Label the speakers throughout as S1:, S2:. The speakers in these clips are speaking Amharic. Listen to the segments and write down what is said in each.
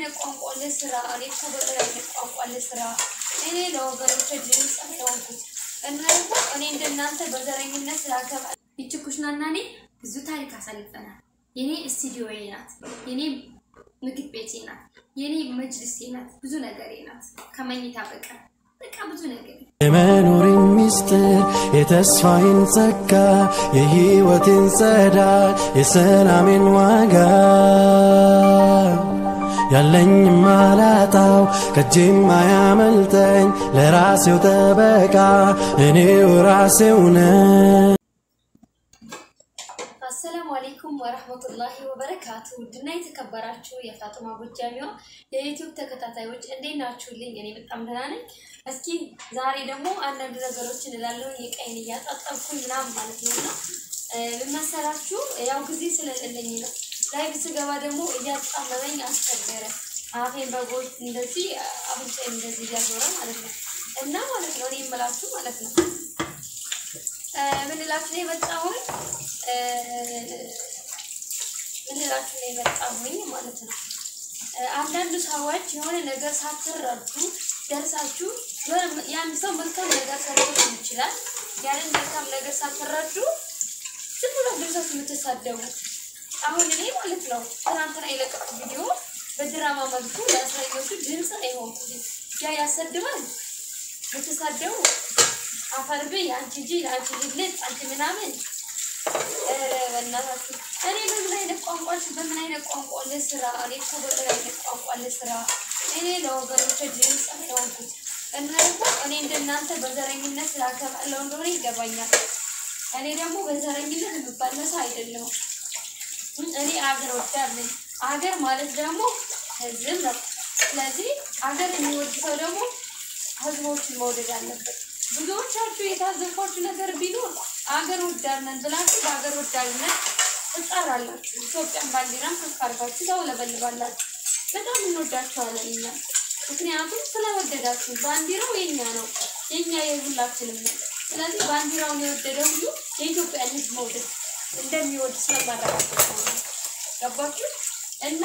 S1: አይነት ቋንቋ ልስራ? እኔ እኮ በምን አይነት ቋንቋ ልስራ? እኔ ለወገኖች ድምፅ የሆንኩት እና ደግሞ እኔ እንደናንተ በዘረኝነት ስላገባ ይቺ ኩሽናና እኔ ብዙ ታሪክ አሳልፈናል። የኔ ስቱዲዮዬ ናት፣ የኔ ምግብ ቤቴ ናት፣ የኔ መጅልሴ ናት፣ ብዙ ነገሬ ናት። ከመኝታ በቀር በቃ ብዙ ነገር
S2: የመኖሬን ሚስጥር የተስፋዬን ጸጋ የሕይወቴን ጸዳል የሰላሜን ዋጋ ያለኝ ማላጣው ከጄም ማያመልጠኝ ለራሴው ጠበቃ እኔው ራሴው ነኝ።
S1: አሰላሙ አሌይኩም ወረህመቱላሂ ወበረካቱ። ውድና የተከበራችሁ የፋጡማ ጎጃሚዋ የዩቲዩብ ተከታታዮች እንዴት ናችሁልኝ? እኔ በጣም ደህና ነኝ። እስኪ ዛሬ ደግሞ አንዳንድ ነገሮችን እላለሁ የቀይን እያጣጠብኩኝ ምናምን ማለት ነው እና ምን መሰላችሁ ያው ጊዜ ስለሌለኝ ነው። ላይቭ ስገባ ደግሞ እያጣመመኝ አስቸገረ። አፌን በጎች እንደዚህ አፍንጫዬን እንደዚህ እያዞረ ማለት ነው እና ማለት ነው እኔ የምላችሁ ማለት ነው ምን እላችሁ ነው የመጣሁኝ ምን እላችሁ ነው የመጣሁኝ ማለት ነው። አንዳንድ ሰዎች የሆነ ነገር ሳትረዱ ደርሳችሁ ያን ሰው መልካም ነገር ሰርቶ ይችላል። ያንን መልካም ነገር ሳትረዱ ዝም ብሎ ደርሳችሁ የምትሳደቡት አሁን እኔ ማለት ነው ትናንትና የለቀቁት ቪዲዮ በድራማ መልኩ ለእስረኞቹ ድምፅ ነው የሆንኩት። ያ ያሰድባል የምትሳደቡ አፈር ብይ አንቺ ጅል አንቺ ልልጥ አንቺ ምናምን በእናታችሁ እኔ በምን አይነት ቋንቋች በምን አይነት ቋንቋ ልስራ? እኔ እኮ በምን አይነት ቋንቋ ልስራ? እኔ ለወገኖች ድምፅ የሆንኩት እና ደግሞ እኔ እንደናንተ በዘረኝነት ስላገባለሁ እንደሆነ ይገባኛል። እኔ ደግሞ በዘረኝነት የምባለሰ አይደለሁም። እኔ አገር ወዳድ ነኝ። አገር ማለት ደግሞ ህዝብ ነው። ስለዚህ አገር የሚወድ ሰው ደግሞ ህዝቦችን መውደድ አለበት። ብዙዎቻችሁ የታዘብኳችሁ ነገር ቢኖር አገር ወዳድ ነን ብላችሁ በአገር ወዳድነት ትጣራላችሁ። ኢትዮጵያን ባንዲራም ከፍ አድርጋችሁ ታውለበልባላችሁ። በጣም እንወዳችኋለን እኛ ምክንያቱም ስለወደዳችሁ። ባንዲራው የኛ ነው፣ የኛ የሁላችንም ነው። ስለዚህ ባንዲራውን የወደደ ሁሉ የኢትዮጵያን ህዝብ መውደድ እንደሚወድ ስለማረጋገጥ ነው። ገባችሁ? እና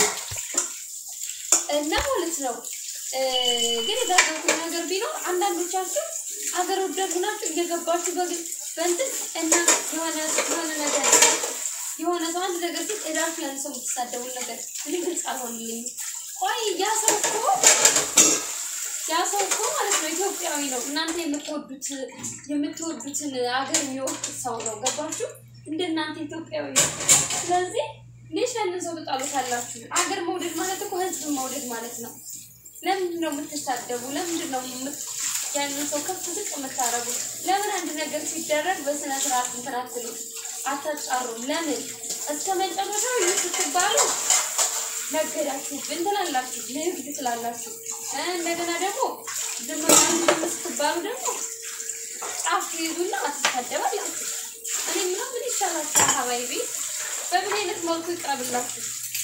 S1: እና ማለት ነው ግን የታዘብኩት ነገር ቢኖር አንዳንዶቻችሁ አገር ወዳድ ሆናችሁ እየገባችሁ በእንትን እና የሆነ የሆነ ነገር የሆነ ሰው አንድ ነገር ሲል ሄዳችሁ ያን ሰው የምትሳደቡን ነገር እኔ ግልጽ አልሆንልኝም። ቆይ ያ ሰው እኮ ያ ሰው እኮ ማለት ነው ኢትዮጵያዊ ነው። እናንተ የምትወዱት የምትወዱትን አገር የሚወዱት ሰው ነው። ገባችሁ? እንደ እናንተ ኢትዮጵያዊ ነው። ስለዚህ ሌሽ ያንን ሰው ትጣሉታላችሁ። አገር መውደድ ማለት እኮ ህዝብ መውደድ ማለት ነው። ለምንድን ነው የምትሳደቡ? ለምንድን ነው ያንን ሰው ከፍ ዝቅ የምታረጉት? ለምን አንድ ነገር ሲደረግ በስነ ስርዓት እንትን አትሉም? አታጣሩም? ለምን እስከ መጨረሻው ይህ ስትባሉ ነገዳችሁብን ትላላችሁ፣ ንግድ ትላላችሁ። እንደገና ደግሞ ዝም ብላችሁ ስትባሉ ደግሞ ጫፍ ትይዙና አትሳደባላችሁ። እኔ ምነው ምን ይሻላችኋል? ሀባይቢ በምን አይነት መልኩ ይቅረብላችሁ?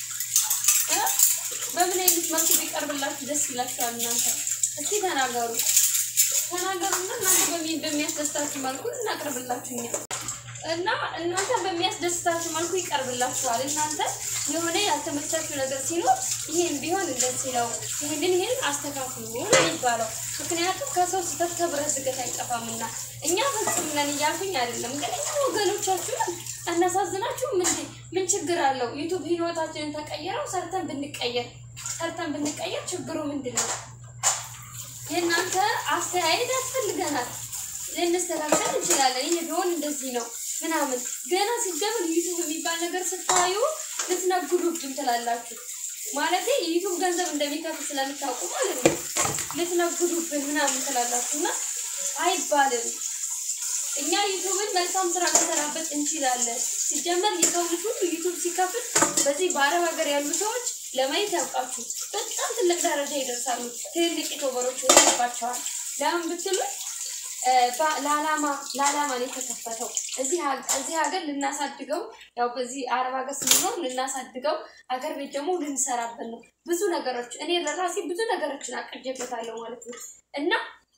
S1: በምን አይነት መልኩ ቢቀርብላችሁ ደስ ይላችኋል? እናንተ እስኪ ተናገሩ ተናገሩና እናንተ በሚያስደስታችሁ መልኩ እናቅርብላችሁ እኛ እና እናንተ በሚያስደስታችሁ መልኩ ይቀርብላችኋል። እናንተ የሆነ ያልተመቻችሁ ነገር ሲኖር ይሄን ቢሆን እንደዚህ ነው፣ ይሄንን ይሄን አስተካክሉ ነው የሚባለው። ምክንያቱም ከሰው ስህተት ከብረት ዝገት አይጠፋምና እኛ ፍጹም ነን እያልኩኝ አይደለም፣ ግን እኛ ወገኖቻችሁን አናሳዝናችሁም እንዴ? ምን ችግር አለው? ዩቱብ ህይወታችንን ተቀየረው ሰርተን ብንቀየር ሰርተን ብንቀየር ችግሩ ምንድን ነው? የእናንተ አስተያየት ያስፈልገናል። ልንስተካከል እንችላለን። ይህ ቢሆን እንደዚህ ነው ምናምን ገና ሲጀምር ዩቱብ የሚባል ነገር ስታዩ ልትነግዱብን ትላላችሁ። ማለት ዩቱብ ገንዘብ እንደሚከፍል ስለምታውቁ ማለት ነው። ልትነግዱብን ምናምን ትላላችሁ እና አይባልም። እኛ ዩቱብን መልካም ስራ ልንሰራበት እንችላለን። ሲጀመር የሰው ልጅ ሁሉ ዩቱብ ሲከፍል በዚህ በአረብ ሀገር ያሉ ሰዎች ለማየት ያውቃችሁ በጣም ትልቅ ደረጃ ይደርሳሉ። ትልልቅ ዩቱበሮች ይወጣባቸዋል። ለምን ብትሉ ለዓላማ ለዓላማ ነው የተከፈተው። እዚህ እዚህ ሀገር ልናሳድገው ያው በዚህ አረብ ሀገር ስንኖር ልናሳድገው ሀገር ቤት ደግሞ ልንሰራበት ነው። ብዙ ነገሮች እኔ ለራሴ ብዙ ነገሮችን አቅጄበታለሁ ማለት ነው እና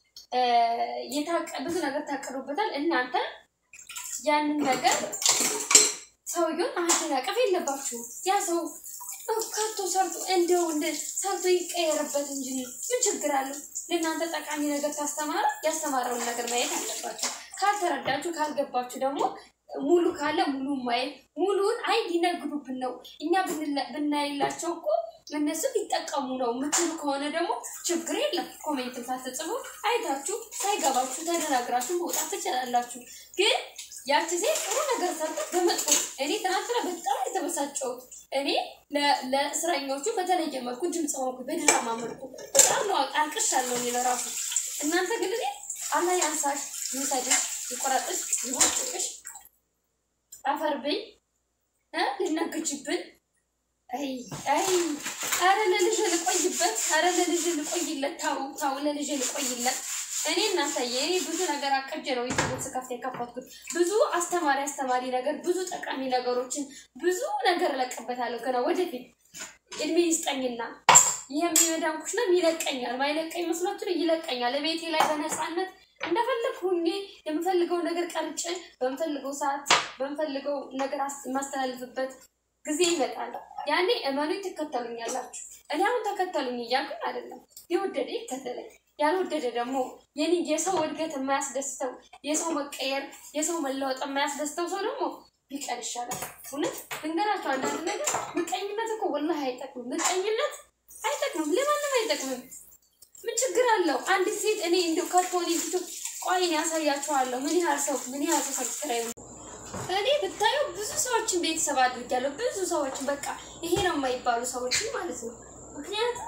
S1: ብዙ ነገር ታቅዱበታል። እናንተ ያንን ነገር ሰውየውን ማደናቀፍ የለባችሁም። ያ ሰው ካቶ ሰርቶ እንደው እንደ ሰርቶ ይቀየርበት እንጂ ምን ችግር አለው? ለእናንተ ጠቃሚ ነገር ካስተማረ ያስተማረውን ነገር ማየት አለባችሁ። ካልተረዳችሁ ካልገባችሁ ደግሞ ሙሉ ካለ ሙሉ ማየት ሙሉን አይ ሊነግዱብን ነው እኛ ብንላ- ብናይላቸው እኮ እነሱ ሊጠቀሙ ነው የምትሉ ከሆነ ደግሞ ችግር የለም። ኮሜንትን ሳትጽፉ አይታችሁ ሳይገባችሁ ተደናግራችሁ መውጣት ትችላላችሁ። ግን ያቺ ሴት ጥሩ ነገር ሰርታ በመጥፎ እኔ ትናንትና በጣም የተበሳጨሁት እኔ ለ- ለእስረኞቹ በተለየ መልኩ ድምፅ ሆንኩ፣ በድራማ መልኩ በጣም ነው አልቅሻለሁ እኔ ለራሱ። እናንተ ግን እኔ አላህ ያንሳሽ፣ ይውሰድሽ፣ ይቆረጥሽ፣ ይቦጭቅሽ፣ አፈርብኝ እ ልነግጅብን አይ አይ አረ ለልጅ ልቆይበት፣ አረ ለልጅ ልቆይለት፣ ታው ታው ለልጅ ልቆይለት። እኔ እናሳየ እኔ ብዙ ነገር አቅጄ ነው ዩቲዩብ ስከፍት የከፈትኩት። ብዙ አስተማሪ አስተማሪ ነገር፣ ብዙ ጠቃሚ ነገሮችን፣ ብዙ ነገር እለቅበታለሁ ገና ወደፊት እድሜ ይስጠኝና ይህ የሚመዳን ኩሽና ይለቀኛል። ማይለቀኝ መስሏችሁ ይለቀኛል። ቤቴ ላይ በነፃነት እንደፈለግ ሁኜ የምፈልገው ነገር ቀርጬ በምፈልገው ሰዓት በምፈልገው ነገር አስ- የማስተላልፍበት ጊዜ ይመጣል። ያኔ እመኑኝ ትከተሉኛላችሁ። እኔ አሁን ተከተሉኝ እያልኩኝ አይደለም። የወደደ ይከተለኝ፣ ያልወደደ ደግሞ የኔ የሰው እድገት የማያስደስተው የሰው መቀየር የሰው መለወጥ የማያስደስተው ሰው ደግሞ ቢቀር ይሻላል። እውነት ልንገራቸው አንዳንድ ነገር ምቀኝነት እኮ ወላሂ አይጠቅምም። ምቀኝነት አይጠቅምም፣ ለማንም አይጠቅምም። ምን ችግር አለው? አንዲት ሴት እኔ እንደው ከቶኒ ፊቱ ቆይን ያሳያችኋለሁ። ምን ያህል ሰው ምን ያህል ሰው ሰብስክራይብ እኔ ብታዩ ብዙ ሰዎችን ቤተሰብ አድርጊያለሁ። ብዙ ሰዎችን በቃ ይሄ ነው የማይባሉ ሰዎችን ማለት ነው። ምክንያቱም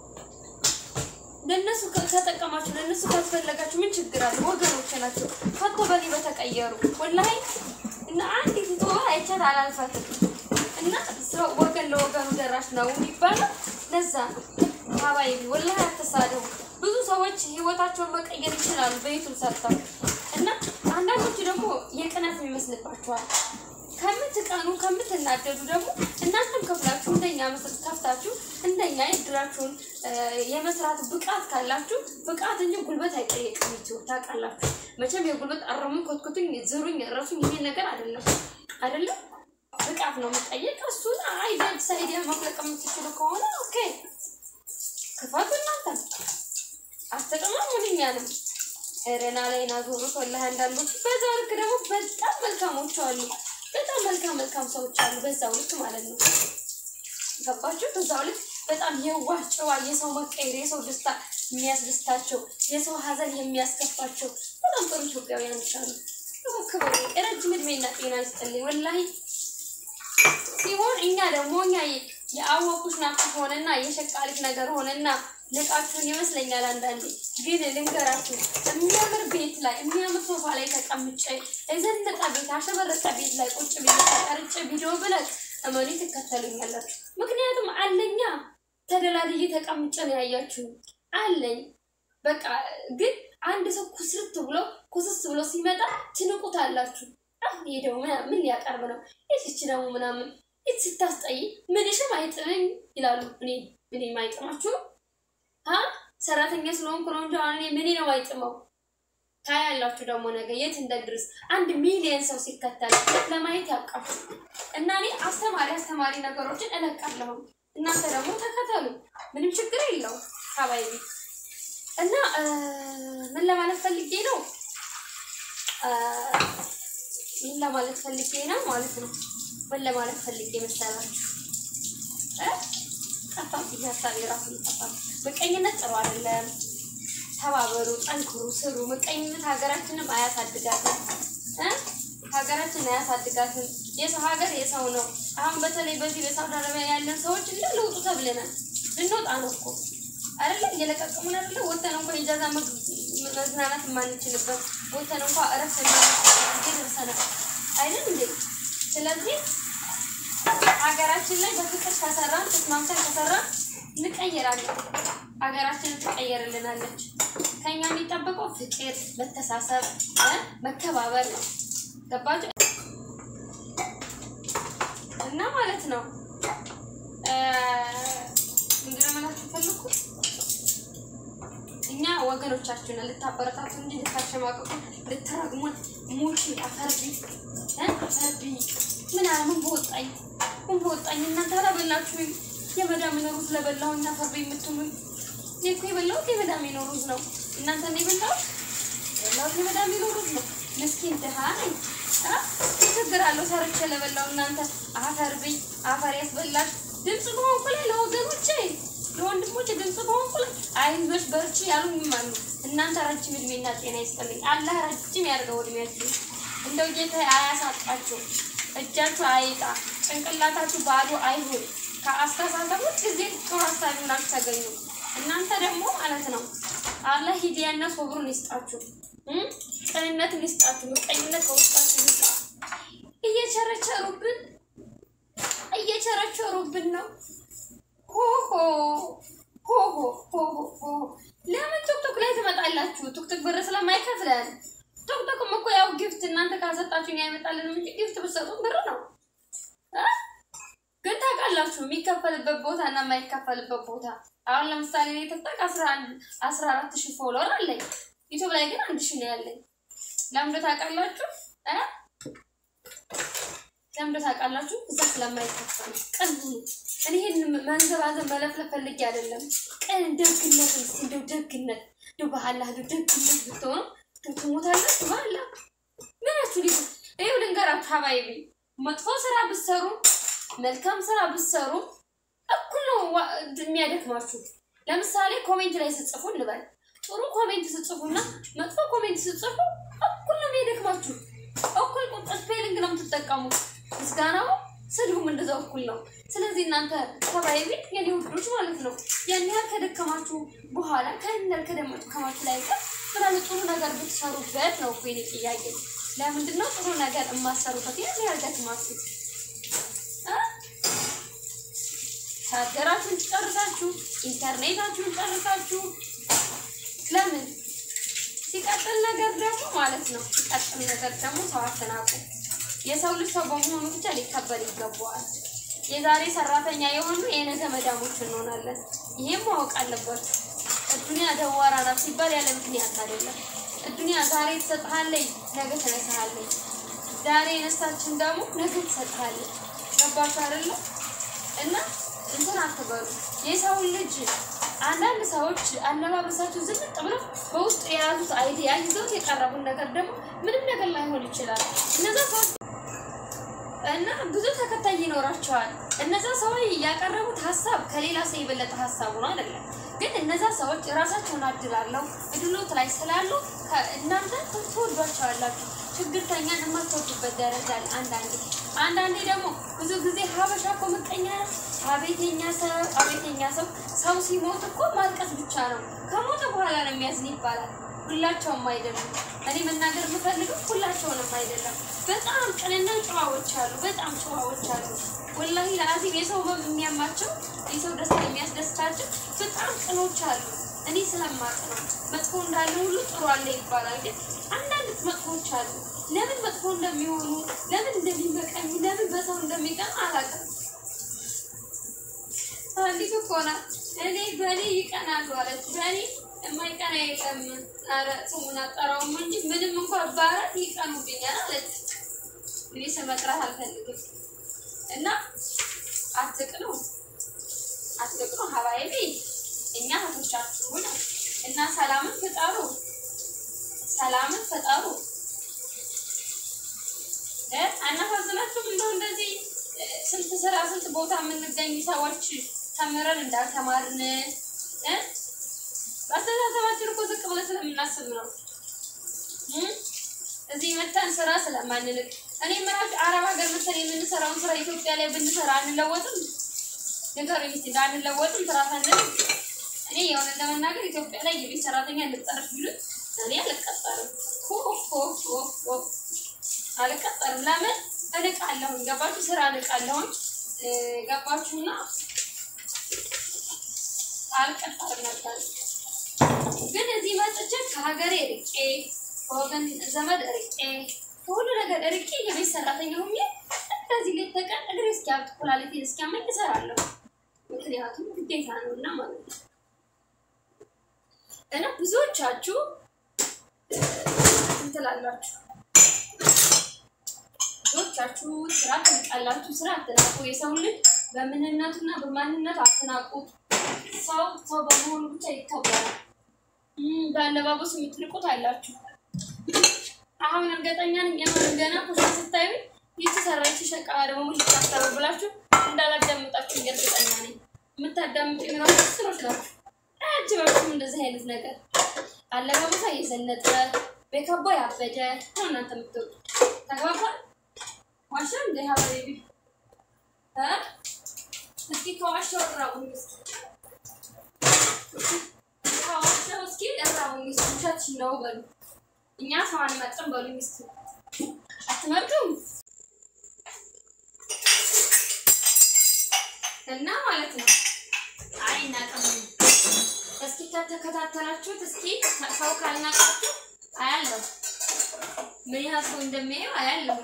S1: ለእነሱ ከ- ከጠቀማችሁ ለእነሱ ካስፈለጋችሁ ምን ችግር አለ? ወገኖች ናቸው። ፈቶ በኔ በተቀየሩ ወላሂ እና አንዲት ቶ አይቻት አላልፋትም እና ሰው ወገን ለወገኑ ደራሽ ነው የሚባለው ለዛ ነው። ሀባይቢ ወላሂ አትሳደቡ። ብዙ ሰዎች ህይወታቸውን መቀየር ይችላሉ በዩቱብ ሰርተው እና አንዳንዶቹ ደግሞ የቅናት ይመስልባቸዋል። ከምትቀኑ ከምትናደዱ ደግሞ እናንተም ከፍላችሁ እንደኛ መስራት ከፍታችሁ እንደኛ እድራችሁን እ፣ የመስራት ብቃት ካላችሁ ብቃት እንጂ ጉልበት አይጠየቅም። ዩቲዩብ ታውቃላችሁ መቼም የጉልበት አረሙን ኮትኩቱኝ ዝሩኝ ረሱኝ ይሄ ነገር አይደለም አይደለም ብቃት ነው የምጠየቅ። እሱን አይዲያ ሳይዲያ መፍለቅ የምትችሉ ከሆነ ኦኬ ክፈቱ እናንተ አስተቀማም ምንኛንም ረና ላይ ናዞሩት ወላሂ አንዳንዶቹ በዛ ልክ ደግሞ በጣም መልካሞች አሉ። በጣም መልካም መልካም ሰዎች አሉ። በዛው ልክ ማለት ነው። ገባችሁ? በዛው ልክ በጣም የዋህ ጨዋ፣ የሰው መቀየር፣ የሰው ደስታ የሚያስደስታቸው፣ የሰው ሀዘን የሚያስከፋቸው በጣም ጥሩ ኢትዮጵያውያኖች አሉ። ደግሞ ክብር ረጅም እድሜና ጤና ይስጥልኝ ወላሂ ሲሆን እኛ ደግሞ እኛ የአወኩሽ ናፍቆት ሆነና የሸቃሊት ነገር ሆነና ንቃችሁን ይመስለኛል። አንዳንዴ ግን ልንገራችሁ የሚያምር ቤት ላይ የሚያምር ሶፋ ላይ ተቀምጬ የዘነጠ ቤት አሸበረቀ ቤት ላይ ቁጭ ብዬ ተቀርጬ ቪዲዮ ብለቅ እመኑ ትከተሉኛላችሁ። ምክንያቱም አለኛ ተደላድዬ ተቀምጬ ነው ያያችሁ አለኝ። በቃ ግን አንድ ሰው ኩስርት ብሎ ኩስስ ብሎ ሲመጣ ትንቁታላችሁ። አሁን ይሄ ደግሞ ምን- ምን ሊያቀርብ ነው? ይህች ደግሞ ምናምን ይህ ስታስጠይ ምንሽም አይጥመኝ ይላሉ። እኔ እኔ ማይጥማችሁ አ ሰራተኛ ስለሆንኩ ነው እንጂ አሁን እኔ ምን ነው አይጥመው። ታያላችሁ ደግሞ ነገ የት እንደድርስ አንድ ሚሊየን ሰው ሲከተል ለማየት ያውቃችሁ። እና እኔ አስተማሪ አስተማሪ ነገሮችን እለቃለሁ። እናንተ ደግሞ ተከተሉ፣ ምንም ችግር የለውም። ሀባይቢ እና እ፣ ምን ለማለት ፈልጌ ነው እ፣ ምን ለማለት ፈልጌ ነው ማለት ነው። ምን ለማለት ፈልጌ መሰላችሁ? እ? ጠፋብኝ ሀሳቤ ራሱ ጠፋ። ምቀኝነት ጥሩ አይደለም። ተባበሩ፣ ጠንክሩ፣ ስሩ። ምቀኝነት ሀገራችንም አያሳድጋትም እ? ሀገራችን አያሳድጋትም። የሰው ሀገር የሰው ነው። አሁን በተለይ በዚህ በሳውዲ አረቢያ ያለን ሰዎች እንደ ለውጡ ተብለናል። ልንወጣ ነው እኮ አይደለ? እየለቀቀሙን አይደለ? ወተን እንኳ ኢጃዛ መግ- መዝናናት የማንችልበት ወተን እንኳ እረፍት የማንችልበት ደርሰናል አይደል እንዴ? ስለዚህ ሀገራችን ላይ በፍቅር ከሰራን ተስማምተን ከሰራን እንቀየራለን። ሀገራችንን ትቀየርልናለች። ከኛ የሚጠበቀው ፍቅር፣ መተሳሰብ፣ እ መከባበር ነው። ገባችሁ? እና ማለት ነው እ ምንድነው ማለት የፈለኩት እኛ ወገኖቻችሁን ልታበረታቱ እንጂ ልታሸማቀቁ ልትረግሙን ሙቺ አፈርቢ እ አፈርቢ ምናምን ምን በወጣኝ ምን በወጣኝ እናንተ አላበላችሁኝ የመዳም ሩዝ ስለበላሁኝ አፈር በይ የምትሉኝ እኔ እኮ የበላሁት የመዳሜ ሩዝ ነው። እናንተ ነው የበላሁት የበላሁት የመዳሜ ሩዝ ነው። ምስኪን ድሃ ነኝ። አ? ምን ችግር አለው ሰርቼ ለበላው እናንተ አፈር ብይ አፈር ያስበላል። ድምፅ በሆንኩ ላይ ለወገኖቼ ለወንድሞቼ ድምፅ በሆንኩ ላይ አይዞሽ በርቺ ያሉኝም አሉ። እናንተ ረጅም እድሜና ጤና ይስጥልኝ። አላህ ረጅም ያድርገው እድሜያችሁ። እንደው ጌታ አያሳጣችሁ፣ እጃችሁ አይጣ፣ ጭንቅላታችሁ ባዶ አይሁን። ከአስተሳሰቦች ጊዜ ጥሩ ሀሳቢ ሆናችሁ ተገኙ። እናንተ ደግሞ ማለት ነው አላህ ሂዲያና ሶብሩን ይስጣችሁ፣ እም? ቅንነትን ይስጣችሁ፣ ምቀኝነት ከውስጣችሁ ይስጣ። እየቸረቸሩብን እየቸረቸሩብን ነው። ሆሆ ሆሆ ሆሆ ሆሆ ለምን ቱክቱክ ላይ ትመጣላችሁ? ቱክቱክ ብር ስለማይከፍለን ቱክቱክም እኮ ያው ጊፍት እናንተ ካሰጣችሁ እኛ አይመጣልንም እንጂ ጊፍት ብትሰጡን ብር ነው እ? ግን ታውቃላችሁ የሚከፈልበት ቦታ እና የማይከፈልበት ቦታ። አሁን ለምሳሌ እኔ ቲክቶክ አስራ አንድ አስራ አራት ሺህ ፎሎወር አለኝ። ዩቱብ ላይ ግን አንድ ሺህ ነው ያለኝ። ለምንድን ታውቃላችሁ እ? ለምንድን ታውቃላችሁ? እዛ ስለማይከፈል ቅን ሁኑ። እኔ ይሄን መንዘባዘብ መለፍለፍ ፈልጌ አይደለም። ቅን ደግነት፣ እስኪ እንደው ደግነት እንደው ባህላ እንደው ደግነት ብትሆኑ ትሞታላችሁ። ባህላ ምናችሁ ሊ ይኸው ልንገራችሁ ሀባይቢ መጥፎ ስራ ብትሰሩ መልካም ስራ ብትሰሩ እኩል ነው ዋ- የሚያደክማችሁ። ለምሳሌ ኮሜንት ላይ ስጽፉ እንበል ጥሩ ኮሜንት ስጽፉና መጥፎ ኮሜንት ስጽፉ እኩል ነው የሚያደክማችሁ። እኩል ቁጥ ስፔሊንግ ነው የምትጠቀሙት። ምስጋናው ስድቡም እንደዛው እኩል ነው። ስለዚህ እናንተ ተባይቢ የኔ ውዶች ማለት ነው ያን ያህል ከደከማችሁ በኋላ ከያን ያህል ከደከማችሁ ላይ ቀር ምናለ ጥሩ ነገር ብትሰሩበት ነው እኮ የኔ ጥያቄ። ለምንድን ነው ጥሩ ነገር የማሰሩበት ያን ያህል ደክማችሁ እ? ቻርጀራችሁን ጨርሳችሁ ኢንተርኔታችሁን ጨርሳችሁ ለምን ሲቀጥል ነገር ደግሞ ማለት ነው ሲቀጥል ነገር ደግሞ ሰው አትናቁ። የሰው ልጅ ሰው በመሆኑ ብቻ ሊከበር ይገባዋል። የዛሬ ሰራተኛ የሆኑ የነገ መዳሞች እንሆናለን። ይሄም ማወቅ አለባችሁ። እዱንያ ደዋራ ናት ሲባል ያለ ምክንያት አይደለም። እዱንያ ዛሬ ትሰጥሃለች፣ ነገ ትነሳሃለች። ዛሬ የነሳችን ደግሞ ነገ ትሰጥሃለች። ገባችሁ አይደለ? እና እንትን አትበሉ። የሰው ልጅ አንዳንድ ሰዎች አለባበሳቸው ዝንጥ ብለው በውስጡ የያዙት አይዲያ ይዘውት የቀረቡን ነገር ደግሞ ምንም ነገር ላይሆን ይችላል። እነዛ ሰዎች እና ብዙ ተከታይ ይኖራቸዋል። እነዛ ሰዎች ያቀረቡት ሀሳብ ከሌላ ሰው የበለጠ ሀሳቡ ነው አይደለም። ግን እነዛ ሰዎች ራሳቸውን አድላለው እድሎት ላይ ስላሉ ከ- እናንተ ትወዷቸዋላችሁ። ችግርተኛን የማትወዱበት ደረጃ አለ። አንዳንዴ አንዳንዴ ደግሞ ብዙ ጊዜ ሀበሻ እኮ ምቀኛ ነው። አቤተኛ ሰው አቤተኛ ሰው ሰው ሲሞት እኮ ማልቀስ ብቻ ነው። ከሞተ በኋላ ነው የሚያዝን ይባላል። ሁላቸውም አይደሉም። እኔ መናገር የምፈልገው ሁላቸውንም አይደለም። በጣም ቅንና ጨዋዎች አሉ። በጣም ጨዋዎች አሉ። ወላሂ ለአዚም የሰው መም የሚያማቸው የሰው ደስታ የሚያስደስታቸው በጣም ቅኖች አሉ። እኔ ስለማቅ ነው። መጥፎ እንዳለ ሁሉ ጥሩ አለ ይባላል። ግን አንዳንድ መጥፎች አሉ። ለምን መጥፎ እንደሚሆኑ ለምን እንደሚመቀኙ ለምን በሰው እንደሚቀኑ አላውቅም። አንዲት እኮ ናት እኔ በእኔ ይቀናሉ አለች። በእኔ የማይቀና የለም። ኧረ ስሙን አጠራውም እንጂ ምንም እንኳን ባራት ይቀኑብኛል አለች። እኔ ስም መጥራት አልፈልግም እና አትቅኑ፣ አትቅኑ ሀባይቢ እኛ እህቶቻችሁ ነው እና ሰላምን ፍጠሩ፣ ሰላምን ፍጠሩ። እ አናሳዝናችሁም? እንደው እንደዚህ እ፣ ስንት ስራ ስንት ቦታ የምንገኝ ሰዎች ተምረን እንዳልተማርን እ በአስተሳሰባችን እኮ ዝቅ ብለን ስለምናስብ ነው እ እዚህ መተን ስራ ስለማንልቅ እኔ ምራጭ አረብ ሀገር መተን የምንሰራውን ስራ ኢትዮጵያ ላይ ብንሰራ አንለወጥም? ንገሩኝ እስኪ እንዳንለወጥም ስራ ሳንልቅ እኔ የሆነ ለመናገር ኢትዮጵያ ላይ የቤት ሰራተኛ እንጠረፍ ቢሉት እኔ አልቀጠርም። ሆ ሆ ሆ ሆ አልቀጠርም። ለምን እንቃለሁኝ? ገባችሁ? ስራ እንቃለሁኝ። እ፣ ገባችሁና አልቀጠርም ነበር። ግን እዚህ መጥቼ ከሀገሬ ርቄ ከወገን ዘመድ ርቄ ከሁሉ ነገር ርቄ የቤት ሰራተኛ ሆኜ እንደዚህ ሌት ተቀን እግሬ እስኪያብጥ ኩላሊቴን እስኪያመኝ እሰራለሁ። ምክንያቱም ግዴታ ነው እና ማለት ነው። እና ብዙዎቻችሁ እንትን ትላላችሁ፣ ብዙዎቻችሁ ስራ ትንቃላችሁ። ስራ አትናቁ። የሰው ልጅ በምንነቱና በማንነቱ አትናቁት። ሰው ሰው በመሆኑ ብቻ ይከበራል። እም፣ በአለባበሱ የምትንቁት አላችሁ። አሁን እርግጠኛ ነኝ የማን ገና ኩሻ ስታዩ ይቺ ሰራች ሸቃ ደግሞ ሙሽ ታስተሩ ብላችሁ እንዳላዳምጣችሁ እርግጠኛ ነኝ። የምታዳምጡ የምናምን ስሮች ናችሁ። አያጅባችሁም እንደዚህ አይነት ነገር አለባበሷ እየዘነጠ ቤካቦ ያበደ ነው እናንተ የምትወጡ ተግባባል። ዋሻ እንደ ሀበሬቢ እስኪ ከዋሻው እራቡኝ እስኪ ከዋሻው እስኪ እራቡኝ እስኪ ውሸትሽ ነው በሉ። እኛ ሰው አንመርጥም በሉ እስኪ አትመርጡም እና ማለት ነው። አይ እናቅም እስኪ ከተከታተላችሁት እስኪ ሰው ካልናቃችሁ አያለሁ ምን ያህል ሰው እንደሚያየው አያለሁ።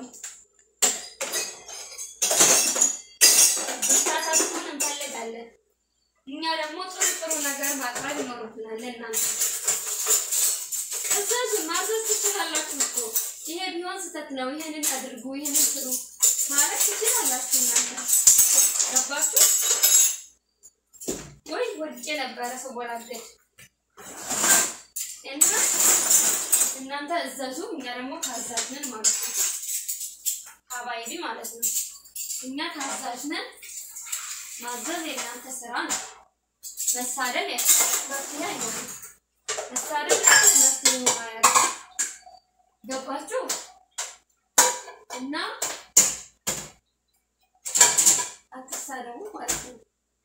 S1: ብርታታችሁን እንፈልጋለን። እኛ ደግሞ ጥሩ ጥሩ ነገር ማቅረብ ይኖርብናል ለእናንተ። እዘዙ፣ ማዘዝ ትችላላችሁ እኮ ይሄ ቢሆን ስህተት ነው፣ ይሄንን አድርጉ፣ ይሄንን ስሩ ማለት ትችላላችሁ እናንተ። ገባችሁ ወይ? ወድቄ ነበረ ሰው ቦላገድ እና እናንተ እዘዙ፣ እኛ ደግሞ ታዛዥ ነን ማለት ነው። ሀባይቢ ማለት ነው። እኛ ታዛዥ ነን። ማዘዝ የእናንተ ስራ ነው። መሳደብ መፍትሄ አይሆንም። መሳደብ መፍትሄ አያደርግም። ገባችሁ? እና አትሳደቡ ማለት ነው።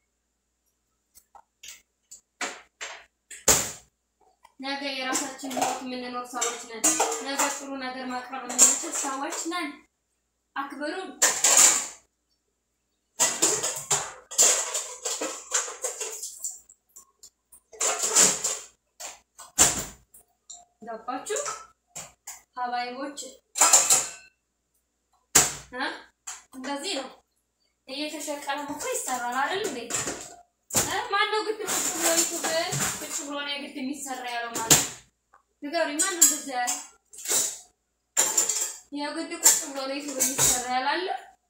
S1: ነገ የራሳችን ህይወት የምንኖር ሰዎች ነን። ነገ ጥሩ ነገር ማቅረብ የምንችል ሰዎች ነን። አክብሩን። ገባችሁ ሀባይቦች? እ እንደዚህ ነው እየተሸቀለ እኮ ይሰራል አይደል እንዴ? ማነው ግድ ቁጭ ብሎ ዩቱብ ቁጭ ብሎ ነው የግድ የሚሰራ ያለው ማለት ንገሩኝ። ማነው እንደዚያ ያለ? የግድ ቁጭ ብሎ ነው ዩቱብ የሚሰራ ያላለ?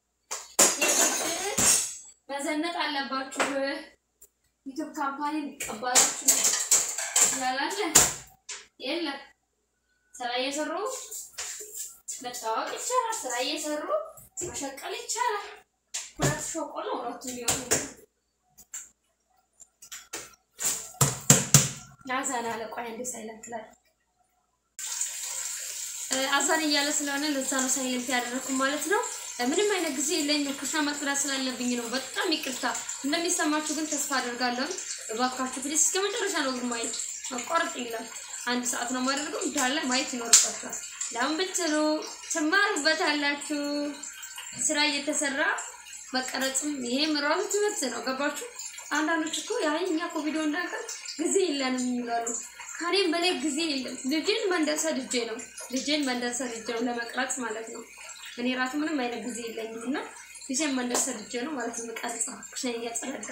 S1: የግድ መዘነጥ አለባችሁ ዩቱብ ካምፓኒ ሊቀባላችሁ ያላለ? የለም። ስራ እየሰሩ መታወቅ ይቻላል። ስራ እየሰሩ መሸቀል ይቻላል። ሁለት ሾቆ ነው ሁለቱ የሚሆኑ አዛን አለ። ቆይ አንዴ ሳይለንት ላይ አዛን እያለ ስለሆነ ለዛ ነው ሳይለንት ያደረኩ ማለት ነው። ምንም አይነት ጊዜ የለኝም። ኩሽና መጥራት ስላለብኝ ነው። በጣም ይቅርታ። እንደሚሰማችሁ ግን ተስፋ አደርጋለሁ። እባካችሁ ፕሊስ እስከ መጨረሻ ነው ግን ማየት መቋረጥ የለም። አንድ ሰዓት ነው የማደርገው። እንዳለ ማየት ይኖርባችኋል። ለምን ብትሉ ትማሩበታላችሁ። ስራ እየተሰራ መቀረጽም ይሄም ራሱ ትምህርት ነው። ገባችሁ? አንዳንዶች እኮ ያይ እኛ እኮ ቪዲዮ እንዳቀር ጊዜ የለንም ይላሉ። ከኔም በላይ ጊዜ የለም። ልጅን መንደርሰ ልጄ ነው ልጅን መንደርሰ ልጄ ነው ለመቅረጽ ማለት ነው። እኔ ራሱ ምንም አይነት ጊዜ የለኝም እና ልጄን መንደርሰ ልጄ ነው ማለት ነው። መቀረጽ ኩሽና እያጸዳዳ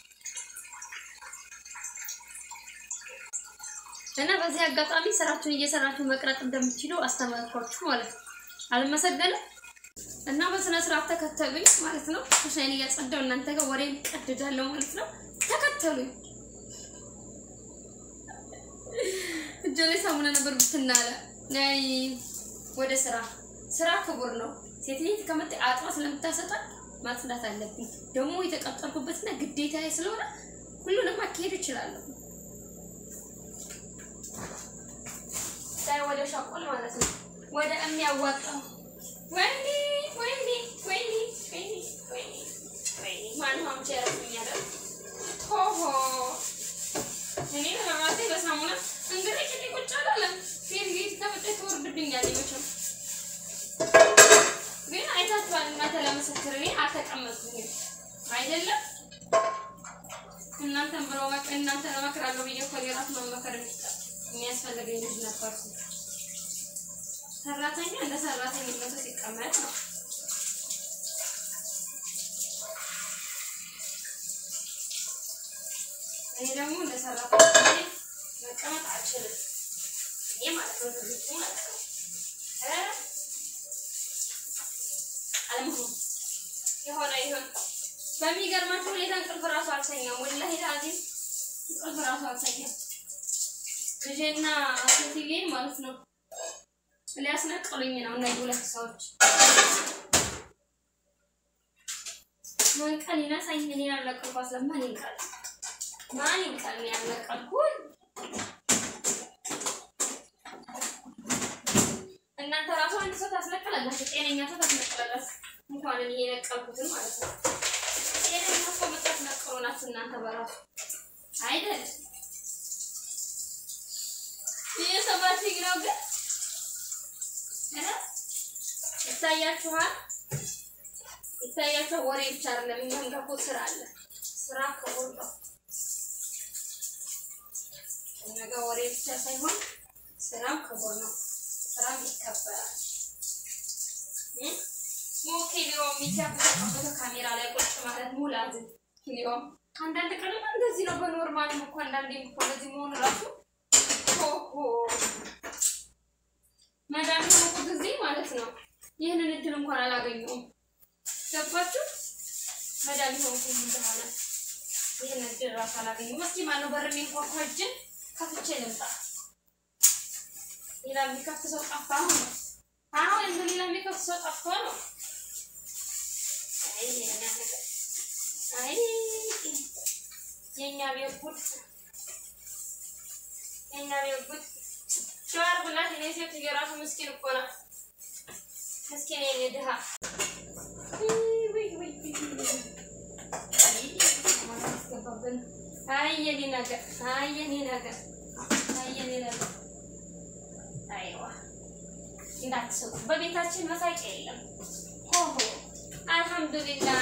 S1: እና በዚህ አጋጣሚ ስራችሁን እየሰራችሁ መቅረጥ እንደምትችሉ አስተማርኳችሁ ማለት ነው። አልመሰገንም እና በስነ ስርዓት ተከተሉኝ ማለት ነው። ኩሽናዬን እያጸዳሁ እናንተ ጋር ወሬ ቀድዳለሁ ማለት ነው። ተከተሉኝ። እጄ ላይ ሳሙና ነበር ብትናለ ናይ ወደ ስራ ስራ ክቡር ነው። ሴትየት ከመጣ አጥባ ስለምታሰጣ ማጽዳት አለብኝ። ደግሞ የተቀጠርኩበትና ግዴታ ስለሆነ ሁሉንም አካሄድ እችላለሁ። ወደ ሸቆል ማለት ነው። ወደ የሚያዋጣው ወይኔ ወይኔ ወይኔ ወይኔ ወይኔ ወይኔ ማን ሆምቼ ያረፍኛል ሆሆ እኔ ለማለቴ በሳሙና እንግዲህ ጭኔ ቁጭ አላለም። ፊት ፊት ከመጣ ትወርድብኛል መቼም ግን አይታችኋል። እናንተ ለመሰክር እኔ አልተቀመጥኩኝም አይደለም እናንተን ብሎ በቃ እናንተ ለመክራለሁ ብዬ እኮ የራስ መመከር የሚያስፈልገኝ ልጅ ነበርኩ። ሰራተኛ እንደ ሰራተኝነቱ ሲቀመጥ ነው። እኔ ደግሞ እንደ ሰራተኛ መቀመጥ አልችልም። ይሄ ማለት ነው ልጅ ማለት ነው እ አለመሆኑ የሆነ ይሁን በሚገርማችሁ ሁኔታ እንቅልፍ ራሱ አልተኛም። ወላሂ ላዚም እንቅልፍ ራሱ አልተኛም። ልጄና ሴትዬን ማለት ነው ሊያስነቅሉኝ ነው እነዚህ ሁለት ሰዎች። መንቀል ይነሳኝ እኔ ያልነቀልኳት ለማን ይንቀል? ማን ይንቀል? እኔ ያልነቀልኩት እናንተ ራሱ አንድ ሰው ታስነቅላላችሁ፣ ጤነኛ ሰው ታስነቅላላችሁ። እንኳን እኔ የነቀልኩትን ማለት ነው። ጤነኛ ሰው የምታስነቅሉ ናችሁ እናንተ በራሱ አይደል? እየሰማችኝ ነው ግን እ ይታያችኋል ይታያቸው ወሬ ብቻ አይደለም። እኛም ጋር እኮ ስራ አለ። ስራ ክቡር ነው። እኛ ጋር ወሬ ብቻ ሳይሆን ስራም ክቡር ነው። ስራም ይከበራል። እ ሞኬ ሊዮ የሚከፈተው ካሜራ ላይ ቁጭ ማለት ሙላዝም ሊዮ አንዳንድ ቀን እንደዚህ ነው። በኖርማልም እኮ አንዳንዴ እኮ እንደዚህ መሆን ራሱ ኦሆ መዳን እኮ ጊዜ ማለት ነው። ይህንን እድል እንኳን አላገኘውም። ገባችሁ? መድኃኒት ሆንኩኝ እንደሆነ ይህን እድል እራሱ አላገኘሁም። እስኪ ማነው በር የሚንኳኳ? እጅን ከፍቼ ልምጣ። ሌላ የሚከፍት ሰው ጠፋ ነው። አሁን እንደ ሌላ የሚከፍት ሰው ጠፍቶ ነው። አይ የኛ ነገር አይ የኛ ቤት ጉድ የኛ ቤት ጉድ ሸዋር ብላት እኔ ሴት የራሱ ምስኪን እኮ ናት። ምስኪን የኔ ድሃ አይ የኔ ነገር አይ የኔ ነገር አይ የኔ ነገር አይዋ እንዳትስቁ። በቤታችን መሳቂያ የለም። ሆሆ አልሐምዱሊላህ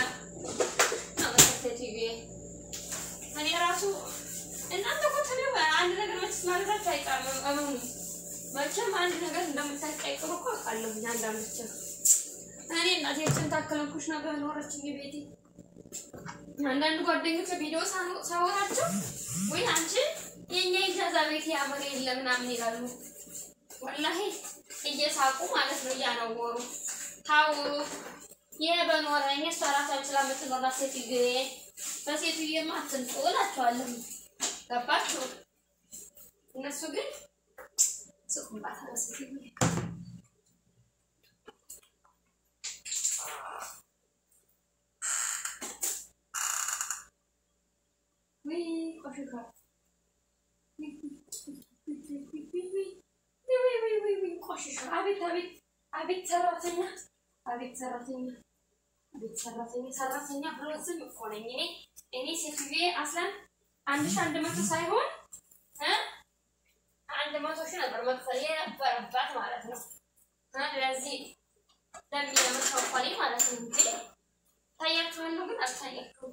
S1: ሴትዬ እኔ ራሱ እናንተ እኮ ተኔ አንድ ነገር መችስ ማለታችሁ አይቀርም። እመኑ መቼም አንድ ነገር እንደምታቀይቅሩ እኮ አውቃለሁ። አንዳንዶችን እኔ እናቴችን ታከለንኩሽ ነበር ኖረችኝ ቤቴ አንዳንድ ጓደኞች ቪዲዮ ሳወራቸው ወይ አንቺ የኛ ኢጃዛ ቤት ያምር የለ ምናምን ይላሉ። ወላሂ እየሳቁ ማለት ነው እያነወሩ ታው ይሄ በኖረኝ እሷ ራሷ ችላ የምትኖራ ሴትዬ በሴትዬማ አትምጡ እላቸዋለሁ። ገባችሁ? እነሱ ግን ስቁባት አለ ሴትዬ አቤት አቤት አቤት ሰራተኛ አቤት ሰራተኛ አቤት ሰራተኛ ሰራተኛ ብሎ ዝም እኮ ነኝ እኔ እኔ ሴትዬ አስለን አንድ ሺህ አንድ መቶ ሳይሆን እ አንድ መቶ ሺህ ነበር መክፈል የነበረባት ማለት ነው። ለዚህ ለሚለምሰው ኳሌ ማለት ነው እንጂ ታያችኋለሁ ግን አልታያችሁም።